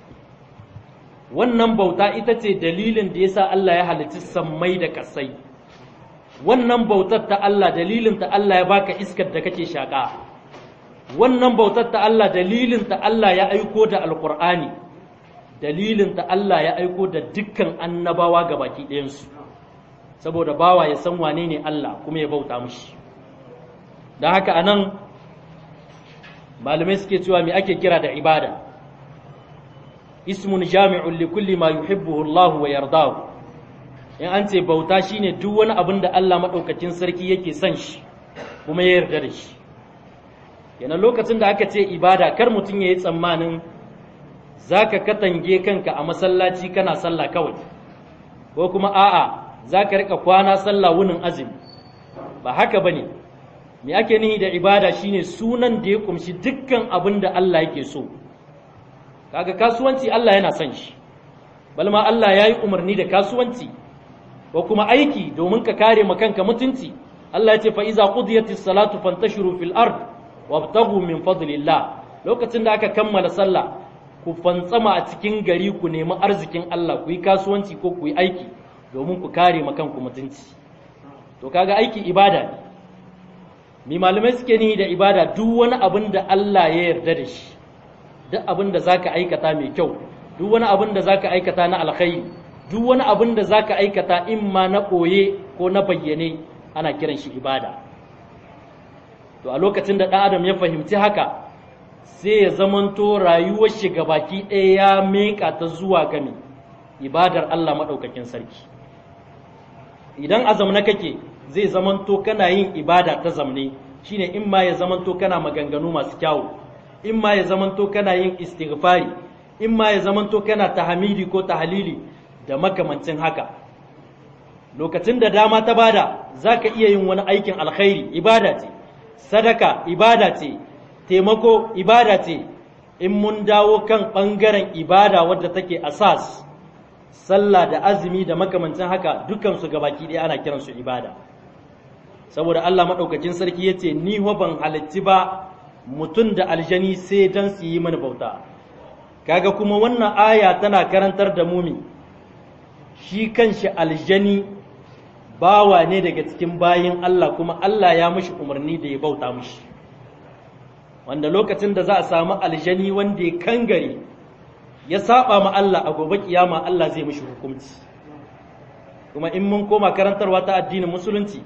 wannan bauta ita ce dalilin da ya sa Allah ya halitti sammai da kasai wannan bautar ta Allah dalilin ta Allah ya baka iskar da kake shaƙa wannan bautar ta Allah dalilin ta Allah ya aiko da alƙur'ani dalilin ta Allah ya aiko da dukkan annabawa ga baki ɗayansu saboda bawa ya san wane ne Allah kuma ya bauta mushi don haka anan malamai suke cewa me ake kira da ibada ismun jami'un li kulli ma yuhibbuhu Allah wa yardahu in an ce bauta shine duk wani abin da Allah madaukakin sarki yake son shi kuma ya yarda da shi yana lokacin da aka ce ibada kar mutum ya yi tsammanin zaka katange kanka a masallaci kana sallah kawai ko kuma a'a za ka rika kwana sallah wunin azumi ba haka ba ne me ake nihi da ibada shine sunan da ya kumshi dukkan abin da Allah yake so kaga kasuwanci Allah yana son shi balma Allah ya yi umarni da kasuwanci ko kuma aiki domin ka kare ma kanka mutunci Allah ya ce fa iza qudiyatis salatu fantashiru fil ard wabtaghu min fadlillah lokacin da aka kammala sallah ku fantsama a cikin gari ku nemi arzikin Allah ku yi kasuwanci ko ku yi aiki domin ku kare makanku mutunci to kaga aiki ibada ne mi malamai suke nihi da ibada duk wani abin da Allah ya yarda da shi duk abin da zaka aikata mai kyau duk wani abin da zaka aikata na alkhairi duk wani abin da zaka aikata imma na koye ko na bayyane ana kiran shi ibada to a lokacin da ɗan adam ya fahimci haka sai ya zamanto rayuwar shi baki ɗaya ya meka ta zuwa game ibadar Allah maɗaukakin sarki idan a zamne kake zai zamanto kana yin ibada ta zamne shine in ma ya zamanto kana maganganu masu kyawu in ma ya zamanto kana yin istighfari in ma ya zamanto kana tahmidi ko tahlili da makamancin haka lokacin da dama ta bada zaka iya yin wani aikin alkhairi ibada ce sadaka ibada ce taimako ibada ce in mun dawo kan ɓangaren ibada wadda take asas sallah da azumi da makamancin haka dukansu gabaki ɗaya ana kiransu ibada saboda Allah maɗaukacin sarki ya ce ni ban halitti ba mutum da aljani sai don su yi mani bauta kaga kuma wannan aya tana karantar da mumi shi kanshi aljani bawa ne daga cikin bayin Allah kuma Allah ya mishi umarni da ya bauta mishi wanda lokacin da za a samu aljani wanda ya kangare ya saba ma Allah a gobe kiyama Allah zai mishi hukunci kuma in mun koma karantarwa ta addinin musulunci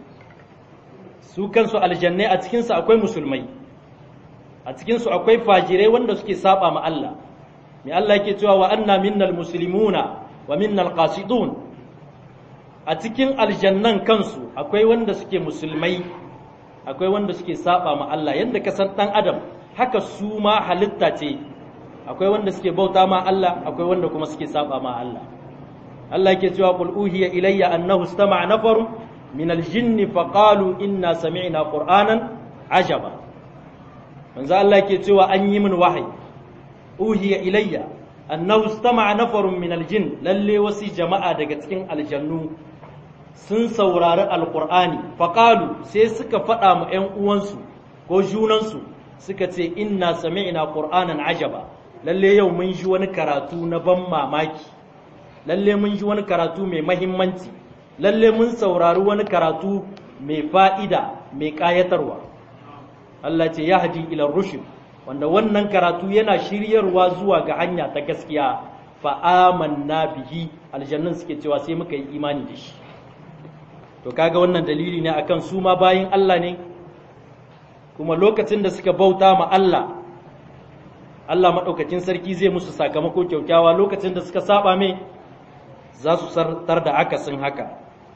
su kansu aljannai a cikinsu akwai musulmai a cikinsu akwai fajirai wanda suke saba ma Allah mai Allah yake cewa wa anna minnal muslimuna wa minnal qasidun a cikin aljannan kansu akwai wanda suke musulmai akwai wanda suke saba ma Allah yanda ka san dan adam haka su ma halitta ce akwai wanda suke bauta ma Allah akwai wanda kuma suke saba ma Allah Allah yake cewa qul uhiya ilayya annahu istama'a nafarun min aljinni faqalu inna sami'na qur'anan ajaba manzo Allah yake cewa an yi min wahayi uhiya ilayya annahu istama'a nafarun min aljin lalle wasu jama'a daga cikin aljannu sun saurari alqur'ani faqalu sai suka faɗa mu ƴan uwansu ko junansu suka ce inna sami'na qur'anan ajaba lalle yau mun ji wani karatu na ban mamaki lalle mun ji wani karatu mai mahimmanci lalle mun saurari wani karatu mai fa'ida mai ƙayatarwa Allah ce ya hadi ila rushd wanda wannan karatu yana shiryarwa zuwa ga hanya ta gaskiya fa amanna bihi aljannun suke cewa sai muka yi imani da shi to kaga wannan dalili ne akan su ma bayin Allah ne kuma lokacin da suka bauta ma Allah Allah maɗaukacin sarki zai musu sakamako kyaukyawa lokacin da suka saba mai za su sartar da akasin haka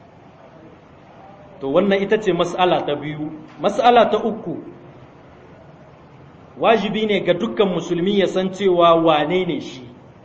to wannan ita ce mas'ala ta biyu mas'ala ta uku wajibi ne ga dukkan musulmi ya san cewa wane ne shi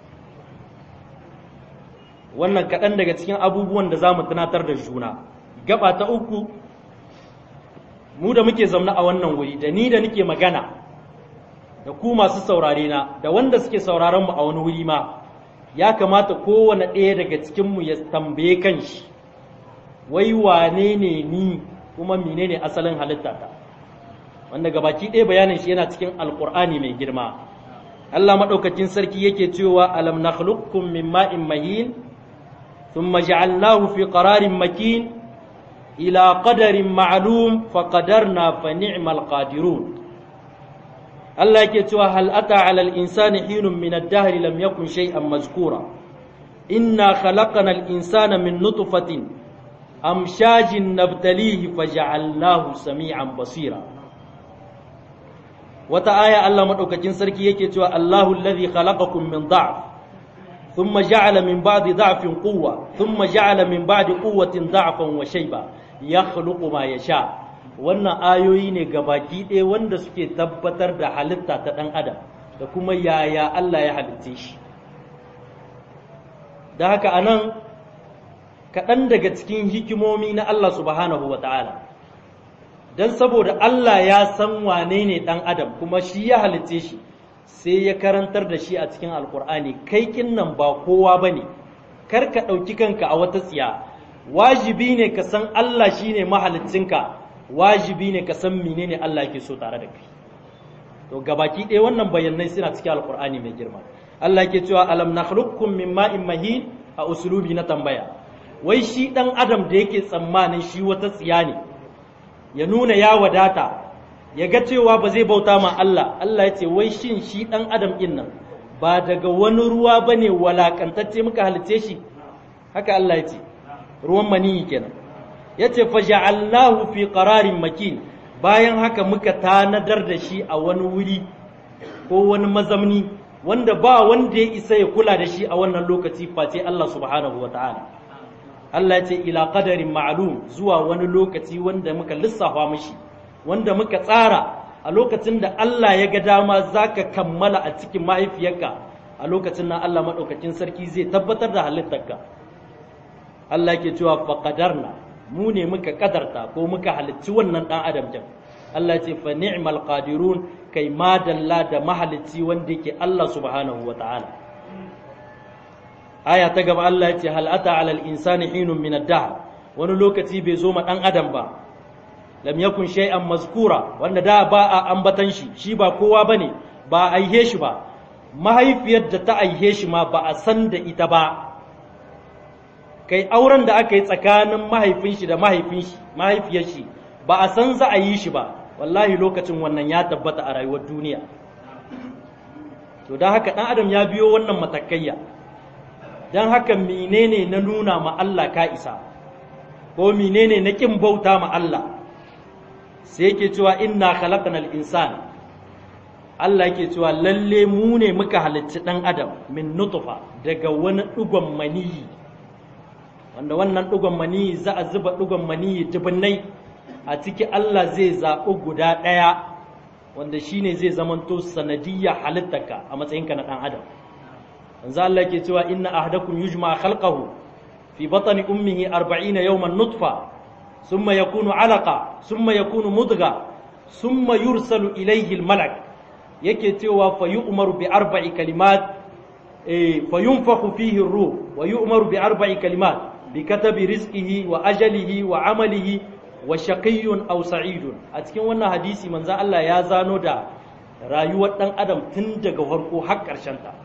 wannan kaɗan daga cikin abubuwan da za mu tunatar da juna gaba ta uku mu da muke zaune a wannan wuri da ni da nike magana da ku masu saurare na da wanda suke sauraron mu a wani wuri ma ya kamata kowane ɗaya daga cikinmu ya tambaye kanshi wai wane ne ni kuma menene asalin halittata wanda gabaki ɗaya bayanin shi yana cikin alkur'ani mai girma Allah maɗaukakin sarki yake cewa alam nakhluqukum min ma'in mahin thumma ja'alnahu fi qararin makin ila qadarin ma'lum fa qadarna fa ni'mal qadirun Allah yake cewa hal ata 'ala al-insani hinun min ad-dahr lam yakun shay'an mazkura inna khalaqna al-insana min nutfatin amshajin nabtalihi faja'alnahu sami'an basira wata aya Allah madaukakin sarki yake cewa Allahu alladhi khalaqakum min da'f thumma ja'ala min ba'di da'fin quwwa thumma ja'ala min ba'di quwwatin da'fan wa shayba yakhluqu ma yasha wannan ayoyi ne gabaki ɗaya wanda suke tabbatar da halitta ta ɗan adam da kuma yaya Allah ya halitte shi da haka anan kaɗan daga cikin hikimomi na Allah subhanahu wa ta'ala don saboda Allah ya san wane ne ɗan adam kuma shi ya halitte shi sai ya karantar da shi a cikin alkur'ani kai nan ba kowa ba ne kar ka ɗauki kanka a wata tsiya wajibi ne ka san Allah shi ne mahalicinka wajibi ne ka san menene Allah yake so tare da kai to gabaki ɗaya wannan bayanai suna cikin alkur'ani mai girma Allah yake cewa alam nakhluqukum min ma'in mahin a usulubi na tambaya wai shi ɗan adam da yake tsammanin shi wata tsiya ne ya nuna ya wadata ya ga cewa ba zai bauta ma Allah Allah ya ce wai shin shi ɗan adam ɗin nan ba daga wani ruwa ba ne walakantacce muka halice shi haka Allah ya ce ruwan maniyi kenan ya ce faja'alnahu fi qararin makin bayan haka muka tanadar da shi a wani wuri ko wani mazamni wanda ba wanda ya isa ya kula da shi a wannan lokaci face Allah subhanahu wa ta'ala Allah ya ce ila qadarin ma'lum zuwa wani lokaci wanda muka lissafa mishi wanda muka tsara a lokacin da Allah ya ga dama zaka kammala a cikin mahaifiyarka a lokacin nan Allah madaukakin sarki zai tabbatar da halittarka Allah yake cewa fa qadarna mu ne muka kadarta ko muka halicci wannan dan adam jan Allah ce fa ni'mal qadirun kai madalla da mahalicci wanda yake Allah subhanahu wa ta'ala aya ta gaba Allah ya ce hal ata ala al insani hinun min ad-dahr wani lokaci bai zo ma dan adam ba lam yakun shay'an mazkura wanda da ba a ambatan shi shi ba kowa bane ba a aihe shi ba mahaifiyar da ta aihe shi ma ba a san da ita ba kai auren da aka yi tsakanin mahaifin shi da mahaifin shi mahaifiyar shi ba a san za a yi shi ba wallahi lokacin wannan ya tabbata a rayuwar duniya to don haka dan adam ya biyo wannan matakaiya don haka menene na nuna ma Allah ka isa ko menene na kin bauta ma Allah sai yake cewa inna khalaqnal insana Allah yake cewa lalle mu ne muka halicci ɗan adam min nutfa daga wani ɗugon maniyi wanda wannan ɗugon maniyi za a zuba ɗugon maniyi dubunnai a ciki Allah zai zaɓi guda ɗaya wanda shine zai zamanto sanadiyya halittarka a matsayinka na ɗan adam yanzu Allah yake cewa inna ahadakum yujma khalqahu fi batni ummihi 40 yawman nutfa thumma yakunu alaqa thumma yakunu mudgha thumma yursalu ilayhi al-malak yake cewa fa yu'maru bi arba'i kalimat eh fa yunfakhu fihi ar-ruh wa yu'maru bi arba'i kalimat bi katabi rizqihi wa ajalihi wa amalihi wa shaqiyyun aw sa'idun a cikin wannan hadisi manzo Allah ya zano da rayuwar dan adam tun daga farko har karshen ta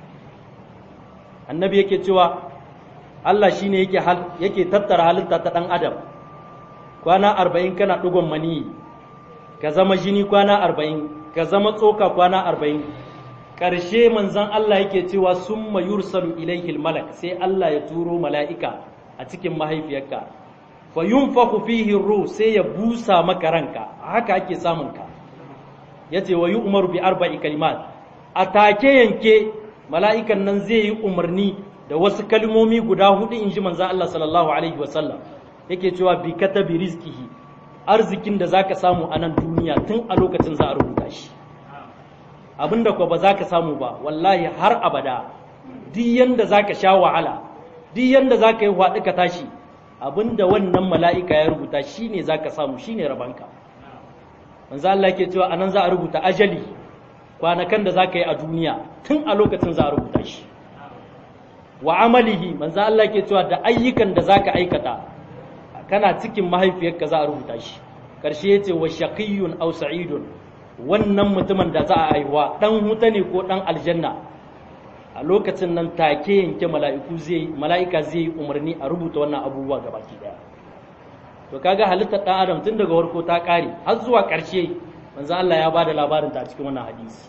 annabi yake cewa Allah shine yake yake tattara halitta ta dan adam kwana 40 kana dugon mani ka zama jini kwana 40 ka zama tsoka kwana arba'in ƙarshe manzan Allah yake cewa sun yursalu ilaihil malak sai Allah ya turo mala'ika a cikin mahaifiyarka fa yunfaku fihi ruh sai ya busa maka ranka haka ake samun ka yace wa yu'maru bi arba'i kalimat a take yanke mala'ikan nan zai yi umarni da wasu kalmomi guda hudu inji manzan Allah sallallahu alaihi wasallam yake cewa bi katabi rizqihi arzikin da zaka samu a nan duniya tun a lokacin za a rubuta shi abinda ko ba za ka samu ba wallahi har abada duk yanda za ka sha wahala duk yanda za ka yi haɗu ka tashi abinda wannan mala'ika ya rubuta shi ne za ka samu shi ne rabanka manzo Allah ke cewa anan za a rubuta ajali kwanakan da za ka yi a duniya tun a lokacin za a rubuta shi wa amalihi manzo Allah ke cewa da ayyukan da za ka aikata kana cikin mahaifiyarka za a rubuta shi ƙarshe ya ce wa shaqiyyun aw sa'idun wannan mutumin da za a haihuwa dan huta ne ko dan aljanna a lokacin nan take yanke mala'iku zai mala'ika zai umarni a rubuta wannan abubuwa gabaki daya to kaga halittar dan adam tun daga farko ta kare har zuwa ƙarshe manzo Allah ya bada labarin ta a cikin wannan hadisi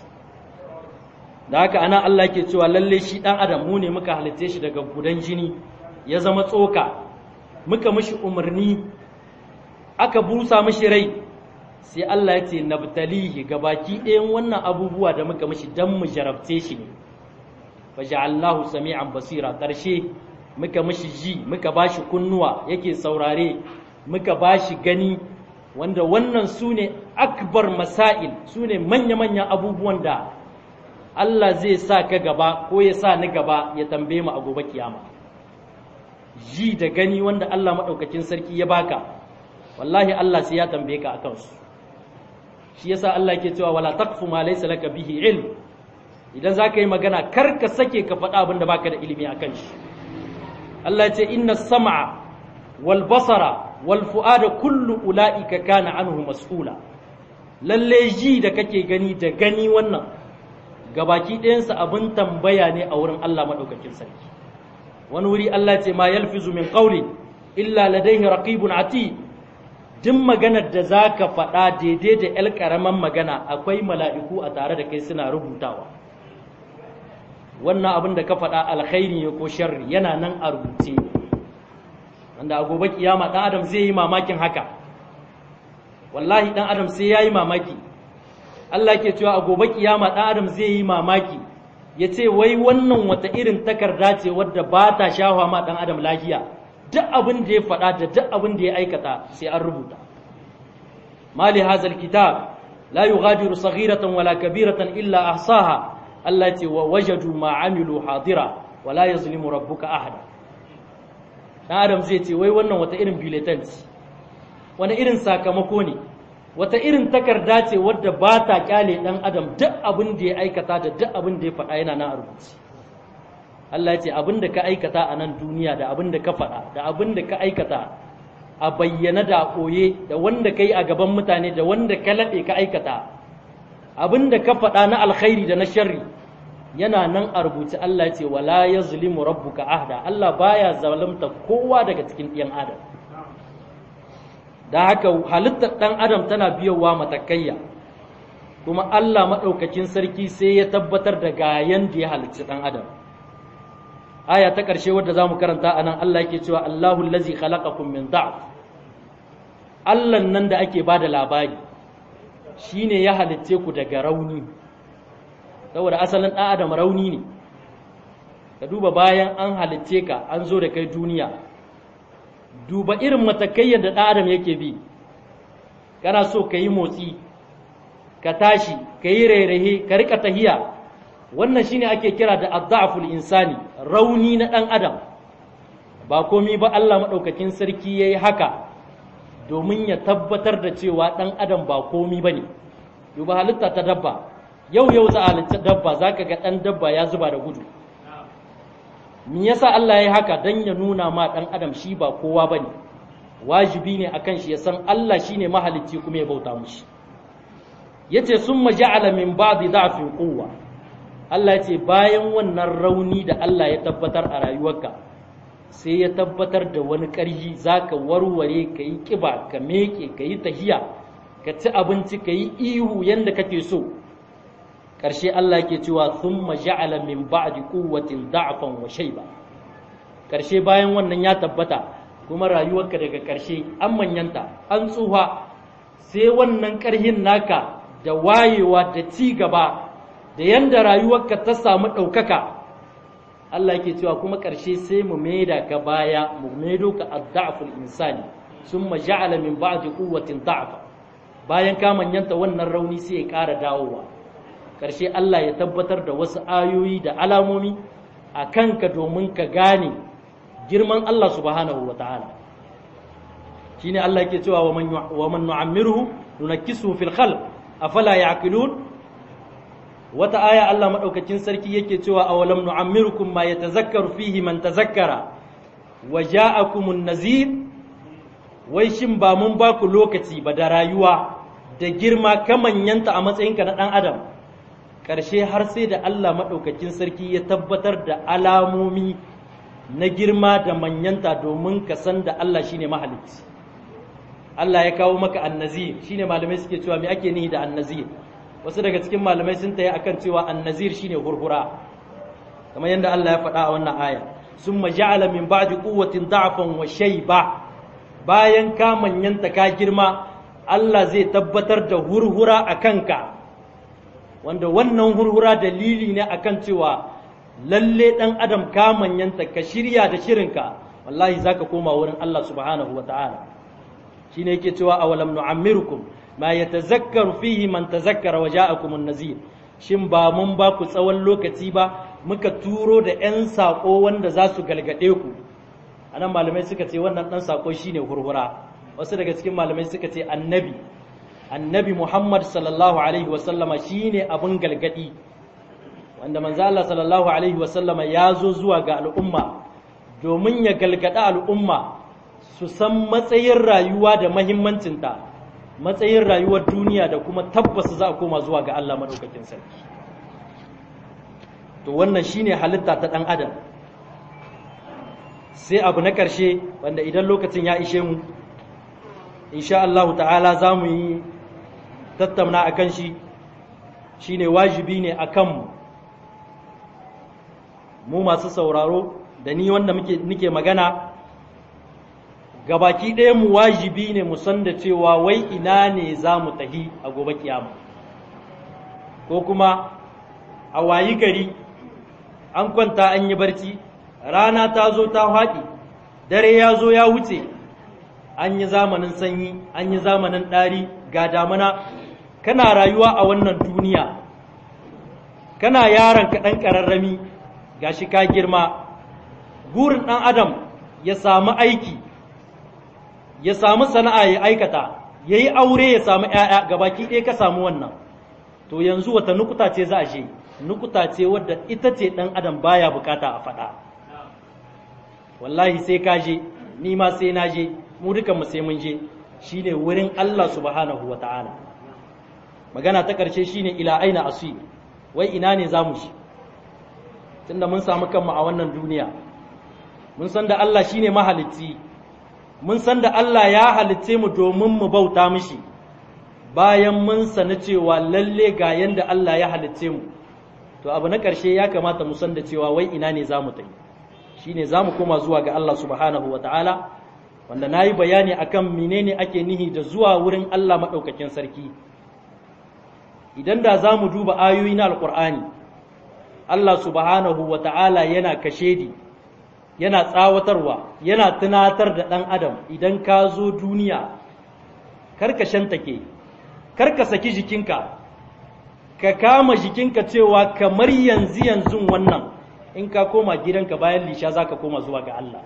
da haka ana Allah ke cewa lalle shi dan adam mu ne muka halitte shi daga gudan jini ya zama tsoka muka mishi umarni aka busa mishi rai sai Allah ya ce nabtalihi gabaki ɗayan wannan abubuwa da muka mishi dan mu jarabce shi ne faja'allahu sami'an basira ƙarshe muka mishi ji muka bashi kunnuwa yake saurare muka bashi gani wanda wannan su ne akbar masail su ne manya-manyan abubuwan da Allah zai sa ka gaba ko ya sa ni gaba ya tambaye mu a gobe kiyama ji da gani wanda Allah maɗaukakin sarki ya baka wallahi Allah sai ya tambaye ka akan su shi yasa Allah ke cewa wala taqfu ma laysa laka bihi ilm idan zaka yi magana kar ka sake ka faɗa abin da baka da ilimi akan shi Allah ya ce inna sam'a wal basara wal fu'ada kullu ulaika kana anhu mas'ula lalle ji da kake gani da gani wannan gabaki ɗayansa abin tambaya ne a wurin Allah madaukakin sarki wani wuri Allah ce ma yalfizu min qawli illa ladayhi raqibun atid duk maganar da za ka faɗa daidai da ‘yar ƙaramin magana akwai mala'iku a tare da kai suna rubutawa wannan abin da ka faɗa alkhairi ne ko sharri yana nan a rubuce wanda a gobe kiyama ɗan adam zai yi mamakin haka wallahi ɗan adam sai ya yi mamaki Allah ke cewa a gobe kiyama ɗan adam zai yi mamaki ya ce wai wannan wata irin takarda ce wadda ba ta shafa ma ɗan adam lafiya duk abin da ya faɗa da duk abin da ya aikata sai an rubuta mali hazal kitab la yughadiru saghiratan wala kabiratan illa ahsaha Allah ce wa wajadu ma amilu hadira wala yazlimu rabbuka ahada dan adam zai ce wai wannan wata irin bulletin wani irin sakamako ne wata irin takarda ce wadda ba ta kyale ɗan adam duk abin da ya aikata da duk abin da ya faɗa yana nan a rubuce Allah ya ce abin da ka aikata a nan duniya da abin da ka faɗa da abin da ka aikata a bayyana da a koye da wanda ka yi a gaban mutane da wanda ka laɗe ka aikata abin da ka faɗa na alkhairi da na sharri yana nan a rubuce Allah ya ce wala yazlimu rabbuka ahda Allah baya zalunta kowa daga cikin ɗiyan adam da haka halittar ɗan adam tana biyowa matakayya kuma Allah maɗaukakin sarki sai ya tabbatar da gayan da ya halicci ɗan adam aya ta ƙarshe wadda za mu karanta a nan Allah yake cewa Allahu lazi khalaqakum min da'f Allah nan da ake ba da labari shine ya halicce ku daga rauni saboda asalin ɗan adam rauni ne ka duba bayan an halicce ka an zo da kai duniya duba irin matakai da ɗan adam yake bi kana so ka yi motsi ka tashi ka yi rairaye ka rika tahiya wannan shine ake kira da adda'ful insani rauni na ɗan adam ba komi ba Allah maɗaukakin sarki ya yi haka domin ya tabbatar da cewa ɗan adam ba komi ba ne duba halitta ta dabba yau yau za a halitta dabba za ka ga ɗan dabba ya zuba da gudu me yasa Allah ya yi haka don ya nuna ma ɗan adam shi ba kowa ba ne wajibi ne akan shi ya san Allah shi ne mahalicci kuma ya bauta mushi ya ce sun maja'ala min ba'di da'fin quwwa Allah ya ce bayan wannan rauni da Allah ya tabbatar a rayuwarka sai ya tabbatar da wani ƙarfi za ka warware ka yi ƙiba ka meke ka yi tahiya ka ci abinci ka yi ihu yadda kake so ƙarshe Allah ke cewa sun maja'ala min ba'di quwwatin da'fan wa shayba ƙarshe bayan wannan ya tabbata kuma rayuwarka daga ƙarshe an manyanta an tsuha sai wannan ƙarhin naka da wayewa da ci gaba da yanda rayuwarka ta samu ɗaukaka Allah yake cewa kuma ƙarshe sai mu maida ka baya mu maido ka adda'ful insani sun maja'ala min ba'di quwwatin da'fa bayan ka manyanta wannan rauni sai ya ƙara dawowa ƙarshe Allah ya tabbatar da wasu ayoyi da alamomi a kanka domin ka gane girman Allah subhanahu wa ta'ala shine Allah yake cewa wa man nu'ammiruhu nunakkisuhu fil khalq afala ya'qilun wata aya Allah madaukakin sarki yake cewa awalam nu'ammirukum ma yatazakkaru fihi man tazakkara wa ja'akumun nazir wai shin ba mun ba ku lokaci ba da rayuwa da girma kamanyanta a matsayinka na dan adam ƙarshe har sai da Allah maɗaukakin sarki ya tabbatar da alamomi na girma da manyanta domin ka san da Allah shine mahalicci Allah ya kawo maka annazir shine malamai suke cewa me ake nihi da annazir wasu daga cikin malamai sun tayi akan cewa annazir shine hurhura kamar yadda Allah ya faɗa a wannan aya summa ja'ala min ba'di quwwatin da'fan wa shayba bayan ka manyanta ka girma Allah zai tabbatar da hurhura a kanka wanda wannan hurhura dalili ne akan cewa lalle dan adam ka manyanta ka shirya da shirinka wallahi zaka koma wurin Allah subhanahu wataala shine yake cewa awalam nu'ammirukum ma yatazakkaru fihi man tazakkara wa ja'akum an-nazir shin ba mun ba ku tsawon lokaci ba muka turo da 'yan sako wanda za su galgade ku anan malamai suka ce wannan dan sako shine hurhura wasu daga cikin malamai suka ce annabi annabi Muhammad sallallahu Alaihi wasallama shi ne abin galgadi wanda manzo Allah sallallahu Alaihi wasallama ya zo zuwa ga al'umma domin ya galgada al'umma su san matsayin rayuwa da mahimmancinta matsayin rayuwar duniya da kuma tabbas za a koma zuwa ga Allah maɗaukakin sarki to wannan shi ne halitta ta ɗan adam sai abu na ƙarshe wanda idan lokacin ya ishe mu insha Allah ta'ala za mu yi tattauna a kan shi shi ne wajibi ne a kanmu mu masu sauraro da ni wanda muke magana gabaki ɗaya mu wajibi ne mu san da cewa wai ina ne za mu tahi a gobe kiyama ko kuma a wayi gari an kwanta an yi barci rana ta zo ta haɗi dare ya zo ya wuce an yi zamanin sanyi an yi zamanin ɗari ga damana kana rayuwa a wannan duniya kana yaron ka ɗan ƙararrami ga shi ka girma burin ɗan adam ya samu aiki ya samu sana'a ya aikata ya yi aure ya samu ‘ya'ya gabaki ɗaya ka samu wannan to yanzu wata nukuta ce za a je nukuta ce wadda ita ce ɗan adam baya bukata a faɗa wallahi sai ka je ni ma sai na je mu dukan mu sai mun je shine wurin Allah subhanahu wa ta'ala magana ta ƙarshe shine ila aina asir wai ina ne za mu shi tunda mun samu kanmu a wannan duniya mun san da Allah shine mahalicci mun san da Allah ya halicce mu domin mu bauta mishi bayan mun sani cewa lalle ga yanda Allah ya halicce mu to abu na ƙarshe ya kamata mu san da cewa wai ina ne za mu tafi shine za mu koma zuwa ga Allah subhanahu wa ta'ala wanda na yi bayani akan menene ake nihi da zuwa wurin Allah maɗaukakin sarki idan da za mu duba ayoyi na alƙur'ani Allah subhanahu wa ta'ala yana kashedi yana tsawatarwa yana tunatar da ɗan adam idan ka zo duniya karka shantake karka saki jikinka ka kama jikinka cewa kamar yanzu yanzu wannan in ka koma gidanka bayan lisha za ka koma zuwa ga Allah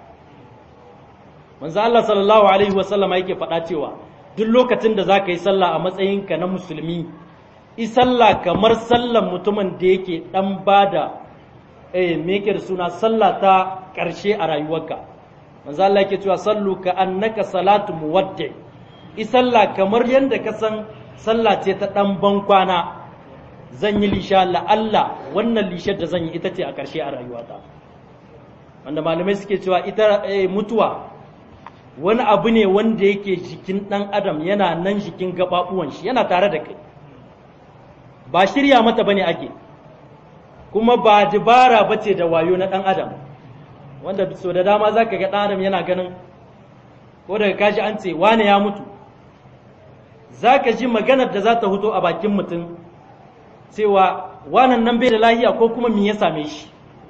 manzo Allah sallallahu alaihi wasallam yake faɗa cewa duk lokacin da za ka yi sallah a matsayinka na musulmi i sallah kamar sallan mutumin da yake ɗan bada eh me yake da suna sallah ta ƙarshe a rayuwarka manzo Allah yake cewa sallu ka annaka salatu muwaddi i sallah kamar yanda ka san sallah ce ta ɗan bankwana zan yi lisha la'alla wannan lishar da zan yi ita ce a ƙarshe a rayuwata wanda malamai suke cewa ita mutuwa wani abu ne wanda yake jikin ɗan adam yana nan jikin gaɓaɓuwan shi yana tare da kai ba shirya mata bane ake kuma ba dibara ba ce da wayo na ɗan adam wanda so da dama za ka ga ɗan adam yana ganin ko daga kashi an ce wane ya mutu za ka ji maganar da za ta huto a bakin mutum cewa wanan nan bai da lahiya ko kuma me ya same shi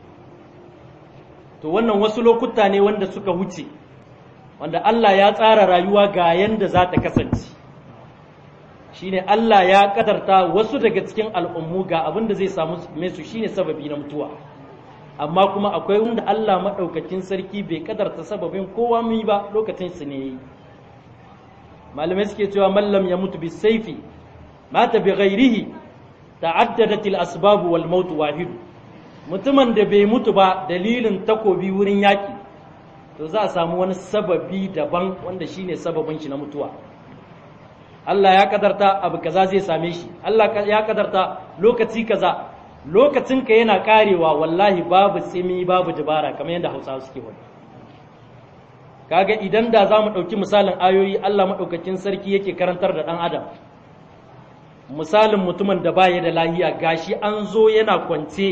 to wannan wasu lokuta ne wanda suka wuce wanda Allah ya tsara rayuwa ga yanda za ta kasance shine Allah ya kadarta wasu daga cikin al'ummu ga abin da zai samu su shine sababi na mutuwa amma kuma akwai wanda Allah maɗaukakin sarki bai kadarta sababin kowa mu ba lokacin su ne malamai suke cewa mallam ya mutu bi saifi mata bi ghairihi ta'addadat al-asbab wal maut wahid mutumin da bai mutu ba dalilin takobi wurin yaki to za a samu wani sababi daban wanda shine sababin shi na mutuwa Allah ya kadarta abu kaza zai same shi Allah ya kadarta lokaci kaza lokacin ka yana karewa wallahi babu tsimi babu dabara kamar yadda Hausawa suke wani kaga idan da za mu ɗauki misalin ayoyi Allah maɗaukakin sarki yake karantar da ɗan adam misalin mutumin da baya da lahiya gashi an zo yana kwance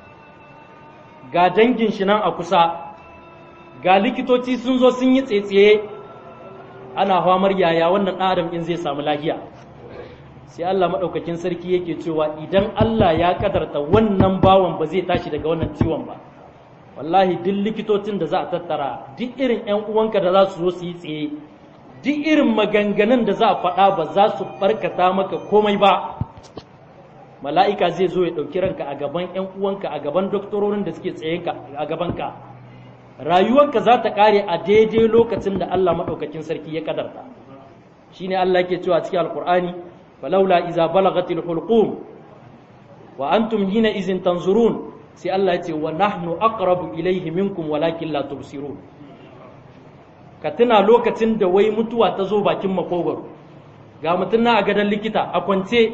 ga dangin shi nan a kusa ga likitoci sun zo sun yi tsaye ana famar yaya wannan ɗan adam in zai samu lahiya sai Allah maɗaukakin sarki yake cewa idan Allah ya kadarta wannan bawan ba zai tashi daga wannan ciwon ba wallahi duk likitocin da za a tattara duk irin 'yan uwanka da za su zo su yi tsaye duk irin maganganun da za a faɗa ba za su barkata maka komai ba mala'ika zai zo ya ɗauki ranka a gaban 'yan uwanka a gaban doktororin da suke tsaye a gabanka rayuwarka za ta ƙare a daidai lokacin da Allah maɗaukakin sarki ya kadarta shine Allah yake cewa cikin alkur'ani falaula iza balagatil hulqum wa antum hina izin tanzurun sai Allah ya ce wa nahnu aqrabu ilayhi minkum walakin la tubsirun ka tuna lokacin da wai mutuwa ta zo bakin makogwaro ga mutum na a gadon likita a kwance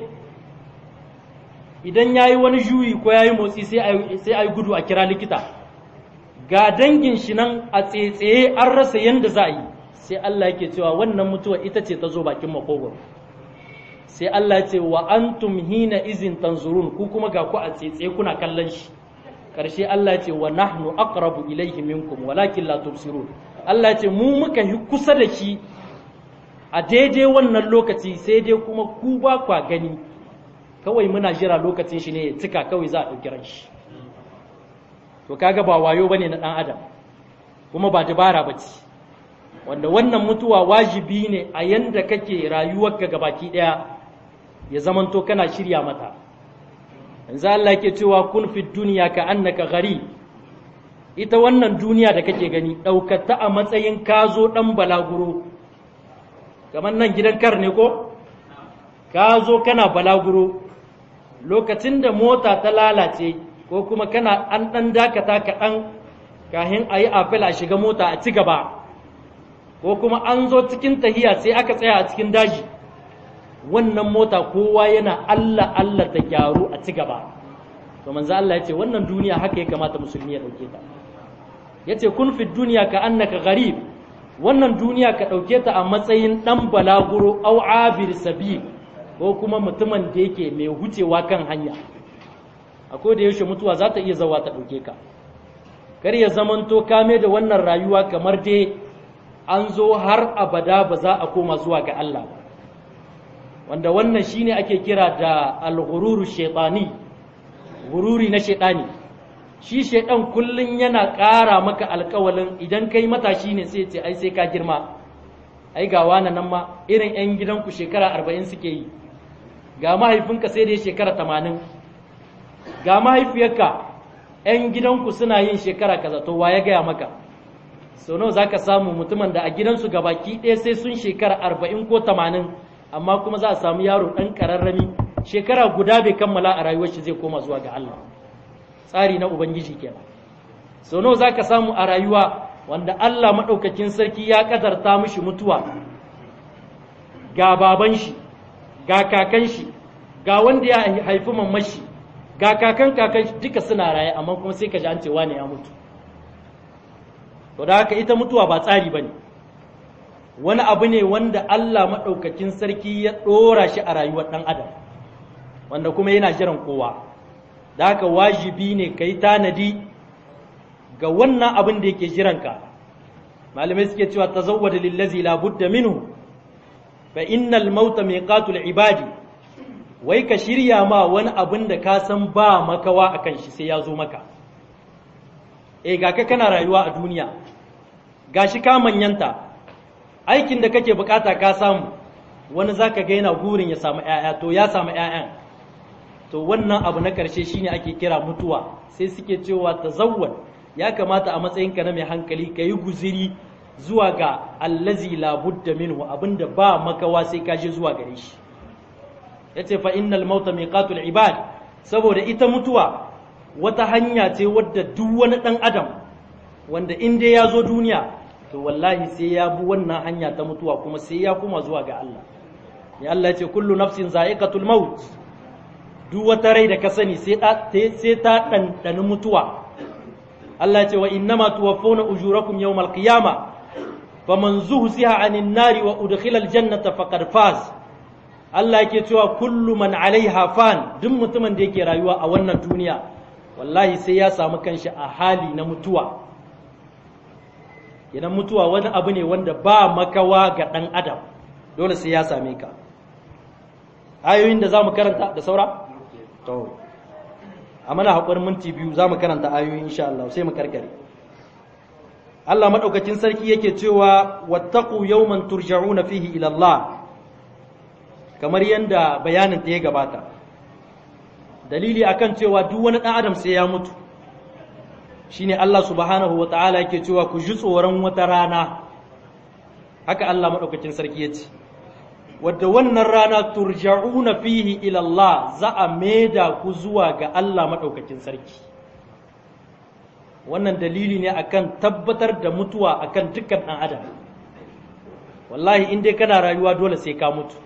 idan ya yi wani juyi ko ya yi motsi sai a yi gudu a kira likita ga dangin shi nan a tsetsaye an rasa yadda za a yi sai Allah yake cewa wannan mutuwa ita ce ta zo bakin makogwaro sai Allah ya ce wa antum hina izin tanzurun ku kuma ga ku a tsetsaye kuna kallon shi karshe Allah ya ce wa nahnu aqrabu ilayhi minkum walakin la tubsirun Allah ya ce mu muka yi kusa da shi a daidai wannan lokaci sai dai kuma ku ba kwa gani kawai muna jira lokacin shi ne ya cika kawai za a ɗauki ran shi to kaga ba wayo bane na ɗan adam kuma ba dabara ba ce wanda wannan mutuwa wajibi ne a yanda kake rayuwarka gabaki ɗaya ya zamanto kana shirya mata yanzu Allah yake cewa kun fi duniya ka annaka gari ita wannan duniya da kake gani ɗaukata a matsayin ka zo ɗan balaguro kamar nan gidan kar ne ko ka zo kana balaguro lokacin da mota ta lalace ko kuma kana an ɗan dakata kaɗan kahin a yi afil a shiga mota a ci gaba ko kuma an zo cikin tahiya sai aka tsaya a cikin daji wannan mota kowa yana Allah Allah ta gyaru a ci gaba to manzo Allah ya ce wannan duniya haka ya kamata musulmi ya dauke ta yace kun fi duniya ka annaka gharib wannan duniya ka dauke ta a matsayin dan balaguro au abir sabil ko kuma mutumin da yake mai hucewa kan hanya akwai da yaushe mutuwa za ta iya zawa ta dauke ka kar ya zamanto kame da wannan rayuwa kamar dai an zo har abada ba za a koma zuwa ga Allah ba wanda wannan shine ake kira da al-ghururu shaytani gururi na shaytani shi shaydan kullun yana ƙara maka alƙawalin idan kai matashi ne sai ce ai sai ka girma ai ga wani nan ma irin yan gidanku shekara 40 suke yi ga mahaifinka sai da ya shekara 80 ga mahaifiyarka yan gidanku suna yin shekara kaza to wa ya gaya maka sau nawa zaka samu mutumin da a gidansu gabaki ɗaya sai sun shekara 40 ko 80 amma kuma za a samu yaro ɗan ƙararrami shekara guda bai kammala a rayuwar shi zai koma zuwa ga Allah tsari na ubangiji kenan sau nawa za ka samu a rayuwa wanda Allah maɗaukakin sarki ya ƙadarta mishi mutuwa ga baban shi ga kakan shi ga wanda ya haifi mamashi ga kakan kakan shi duka suna raye amma kuma sai ka ji an ce wane ya mutu to da haka ita mutuwa ba tsari ba ne wani abu ne wanda Allah maɗaukakin sarki ya ɗora shi a rayuwar ɗan adam wanda kuma yana jiran kowa da haka wajibi ne ka yi tanadi ga wannan abin da yake jiranka malamai suke cewa ta zawwada lillazi labudda minhu fa innal mauta miqatul ibadi wai ka shirya ma wani abin da ka san ba makawa akan shi sai ya zo maka eh ga ka kana rayuwa a duniya gashi ka manyanta aikin da kake bukata ka samu wani zaka ga yana gurin ya samu ƴaƴa to ya samu ƴaƴan to wannan abu na ƙarshe shine ake kira mutuwa sai suke cewa tazawwad ya kamata a matsayinka na mai hankali ka yi guziri zuwa ga allazi labudda minhu abinda ba makawa sai ka je zuwa gare shi yace fa innal mauta miqatul ibad saboda ita mutuwa wata hanya ce wadda duk wani dan adam wanda in dai ya zo duniya to wallahi sai ya bi wannan hanya ta mutuwa kuma sai ya kuma zuwa ga Allah ya Allah ya ce kullu nafsin za'iqatul maut duk wata rai da ka sani sai ta sai ta dandani mutuwa Allah ya ce wa innama tuwaffawna ujurakum yawmal qiyama faman zuhziha 'anil nari wa udkhila aljannata faqad faz Allah yake cewa kullu man 'alaiha fan duk mutumin da yake rayuwa a wannan duniya wallahi sai ya samu kanshi a hali na mutuwa idan mutuwa wani abu ne wanda ba makawa ga ɗan adam dole sai ya same ka ayoyin da za mu karanta da saura? to a mana haƙurin minti biyu za mu karanta ayoyi insha Allah sai mu karkare Allah maɗaukacin sarki yake cewa wattaku yawman turja'una fihi ila Allah kamar yadda bayanin ta ya gabata dalili akan cewa duk wani ɗan adam sai ya mutu shine Allah subhanahu wa ta'ala yake cewa ku ji tsoron wata rana haka Allah maɗaukacin sarki ya ce wadda wannan rana turja'una fihi ila Allah za a maida ku zuwa ga Allah maɗaukacin sarki wannan dalili ne akan tabbatar da mutuwa akan dukkan ɗan adam wallahi in dai kana rayuwa dole sai ka mutu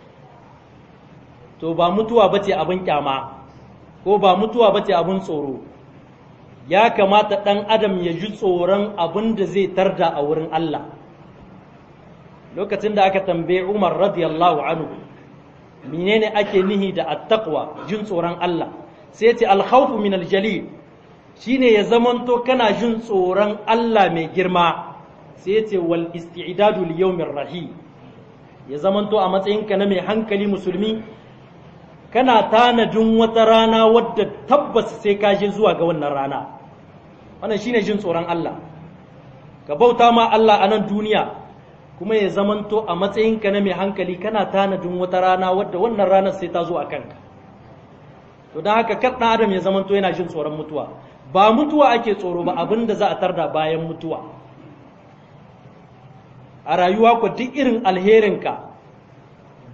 to ba mutuwa bace abin kyama ko ba mutuwa bace abin tsoro ya kamata ɗan adam ya ji tsoron abin da zai tarda a wurin Allah lokacin da aka tambaye Umar radiyallahu anhu menene ake nihi da attaqwa jin tsoron Allah sai ce alkhawfu min aljalil shine ya zamanto kana jin tsoron Allah mai girma sai ce wal isti'dadu li yawmir rahim ya zamanto a matsayinka na mai hankali musulmi kana tanadin wata rana wadda tabbas sai ka je zuwa ga wannan rana wannan shine jin tsoron Allah ka bauta ma Allah a nan duniya kuma ya zamanto a matsayinka na mai hankali kana tanadin wata rana wadda wannan ranar sai ta zo a kanka to don haka kar ɗan adam ya zamanto yana jin tsoron mutuwa ba mutuwa ake tsoro ba abin da za a tarda bayan mutuwa a rayuwa ku duk irin alherinka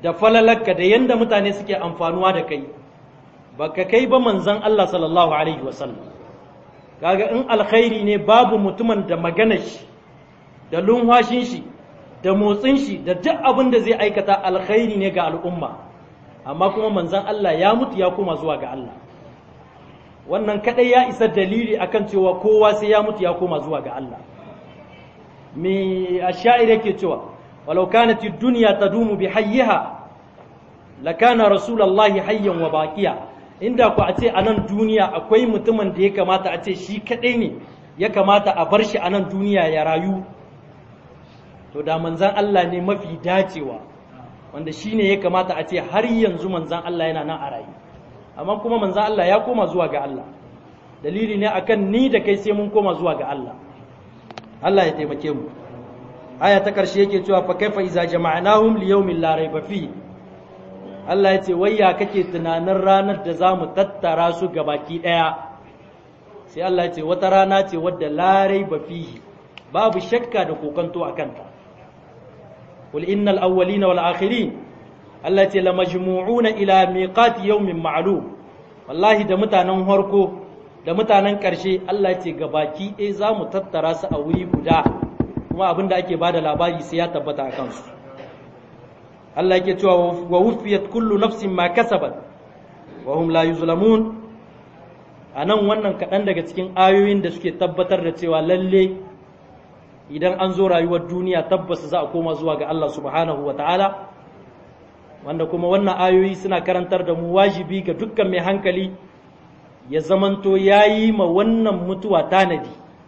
da falalarka da yanda mutane suke amfanuwa da kai baka kai ba manzon Allah sallallahu alaihi wasallam kaga in alkhairi ne babu mutumin da maganar shi da lunwashin shi da motsin shi da duk abin da zai aikata alkhairi ne ga al'umma amma kuma manzon Allah ya mutu ya koma zuwa ga Allah wannan kadai ya isa dalili akan cewa kowa sai ya mutu ya koma zuwa ga Allah me asha'ir yake cewa walau kanat ad-dunya tadumu bi hayyiha lakana rasulullahi hayyan wa baqiya inda ku a ce a nan duniya akwai mutumin da ya kamata a ce shi kadai ne ya kamata a bar shi a nan duniya ya rayu to da manzan Allah ne mafi dacewa wanda shi ne ya kamata a ce har yanzu manzan Allah yana nan a rayu amma kuma manzan Allah ya koma zuwa ga Allah dalili ne akan ni da kai sai mun koma zuwa ga Allah Allah ya taimake mu aya ta karshe yake cewa fa kaifa iza jama'nahum li yawmin la rayba fi Allah ya ce wai ya kake tunanin ranar da za mu tattara su gabaki daya sai Allah ya ce wata rana ce wadda la rayba fihi babu shakka da kokanto a kanta قل إن الأولين والآخرين التي لمجموعون إلى ميقات يوم معلوم والله da mutanen harko da mutanen ƙarshe Allah ce gabaki ɗaya za mu tattara su a wuri guda kuma abin da ake bada labari sai ya tabbata a kansu Allah yake cewa wa wufiyat kullu nafsin ma kasabat wa hum la yuzlamun anan wannan kaɗan daga cikin ayoyin da suke tabbatar da cewa lalle idan an zo rayuwar duniya tabbas za a koma zuwa ga Allah subhanahu wa ta'ala wanda kuma wannan ayoyi suna karantar da mu wajibi ga dukkan mai hankali ya zamanto ya yi ma wannan mutuwa tanadi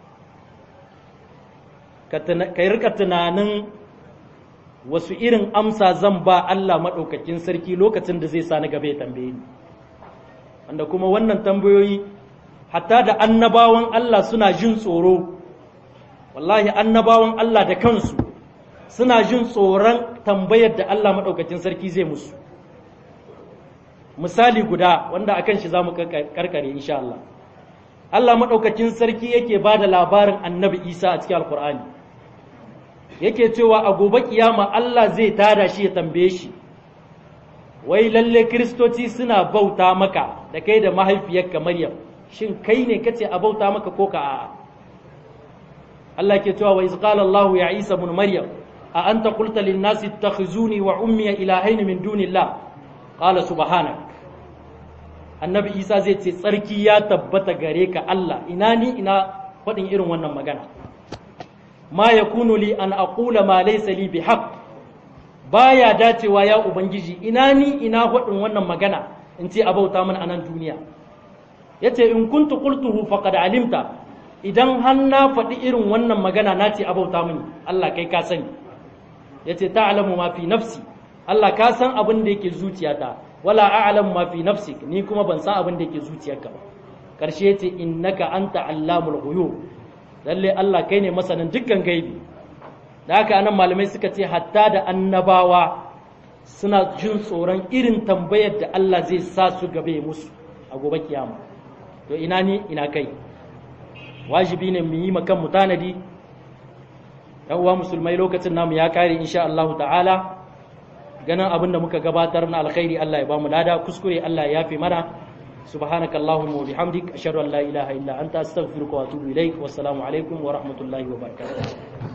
ka yi rika tunanin wasu irin amsa zan ba Allah maɗaukakin sarki lokacin da zai sa na gaba ya tambaye ni wanda kuma wannan tambayoyi hatta da annabawan Allah suna jin tsoro wallahi annabawan Allah da kansu suna jin tsoron tambayar da Allah maɗaukacin sarki zai musu misali guda wanda akan shi za mu karkare insha Allah Allah maɗaukacin sarki yake ba da labarin annabi Isa a cikin alkur'ani yake cewa a gobe kiyama Allah zai tada shi ya tambaye shi wai lalle kiristoci suna bauta maka da kai da mahaifiyarka Maryam shin kai ne kace a bauta maka ko ka a'a Allah ke cewa wa iz qala Allah ya Isa ibn Maryam a anta qulta lin nasi ittakhizuni wa ummi ilahayn min dunillah qala subhanak Annabi Isa zai ce tsarki ya tabbata gare ka Allah ina ni ina faɗin irin wannan magana ma yakunu li an aqula ma laysa li bihaq baya dacewa ya ubangiji ina ni ina faɗin wannan magana in ce abauta mana a nan duniya yace in kuntu qultuhu faqad alimta idan har na faɗi irin wannan magana na ce abauta mini Allah kai ka sani ya ce ta'alamu ma fi nafsi Allah ka san abin da yake zuciyata wala a'lamu ma fi nafsi ni kuma ban san abin da yake zuciyarka ba karshe yace innaka anta allamul ghuyub lalle Allah kai ne masanin dukkan gaibi da haka anan malamai suka ce hatta da annabawa suna jin tsoron irin tambayar da Allah zai sa su gabe musu a gobe kiyama to ina ni ina kai wajibi ne mu yi makan mu tanadi yan uwa musulmai lokacin namu ya kare insha Allah ta'ala ganin abin da muka gabatar na alkhairi Allah ya bamu lada kuskure Allah ya yafe mana subhanaka allahumma wa bihamdik ashhadu an la ilaha illa anta astaghfiruka wa atubu ilaik wassalamu alaikum wa rahmatullahi wa barakatuh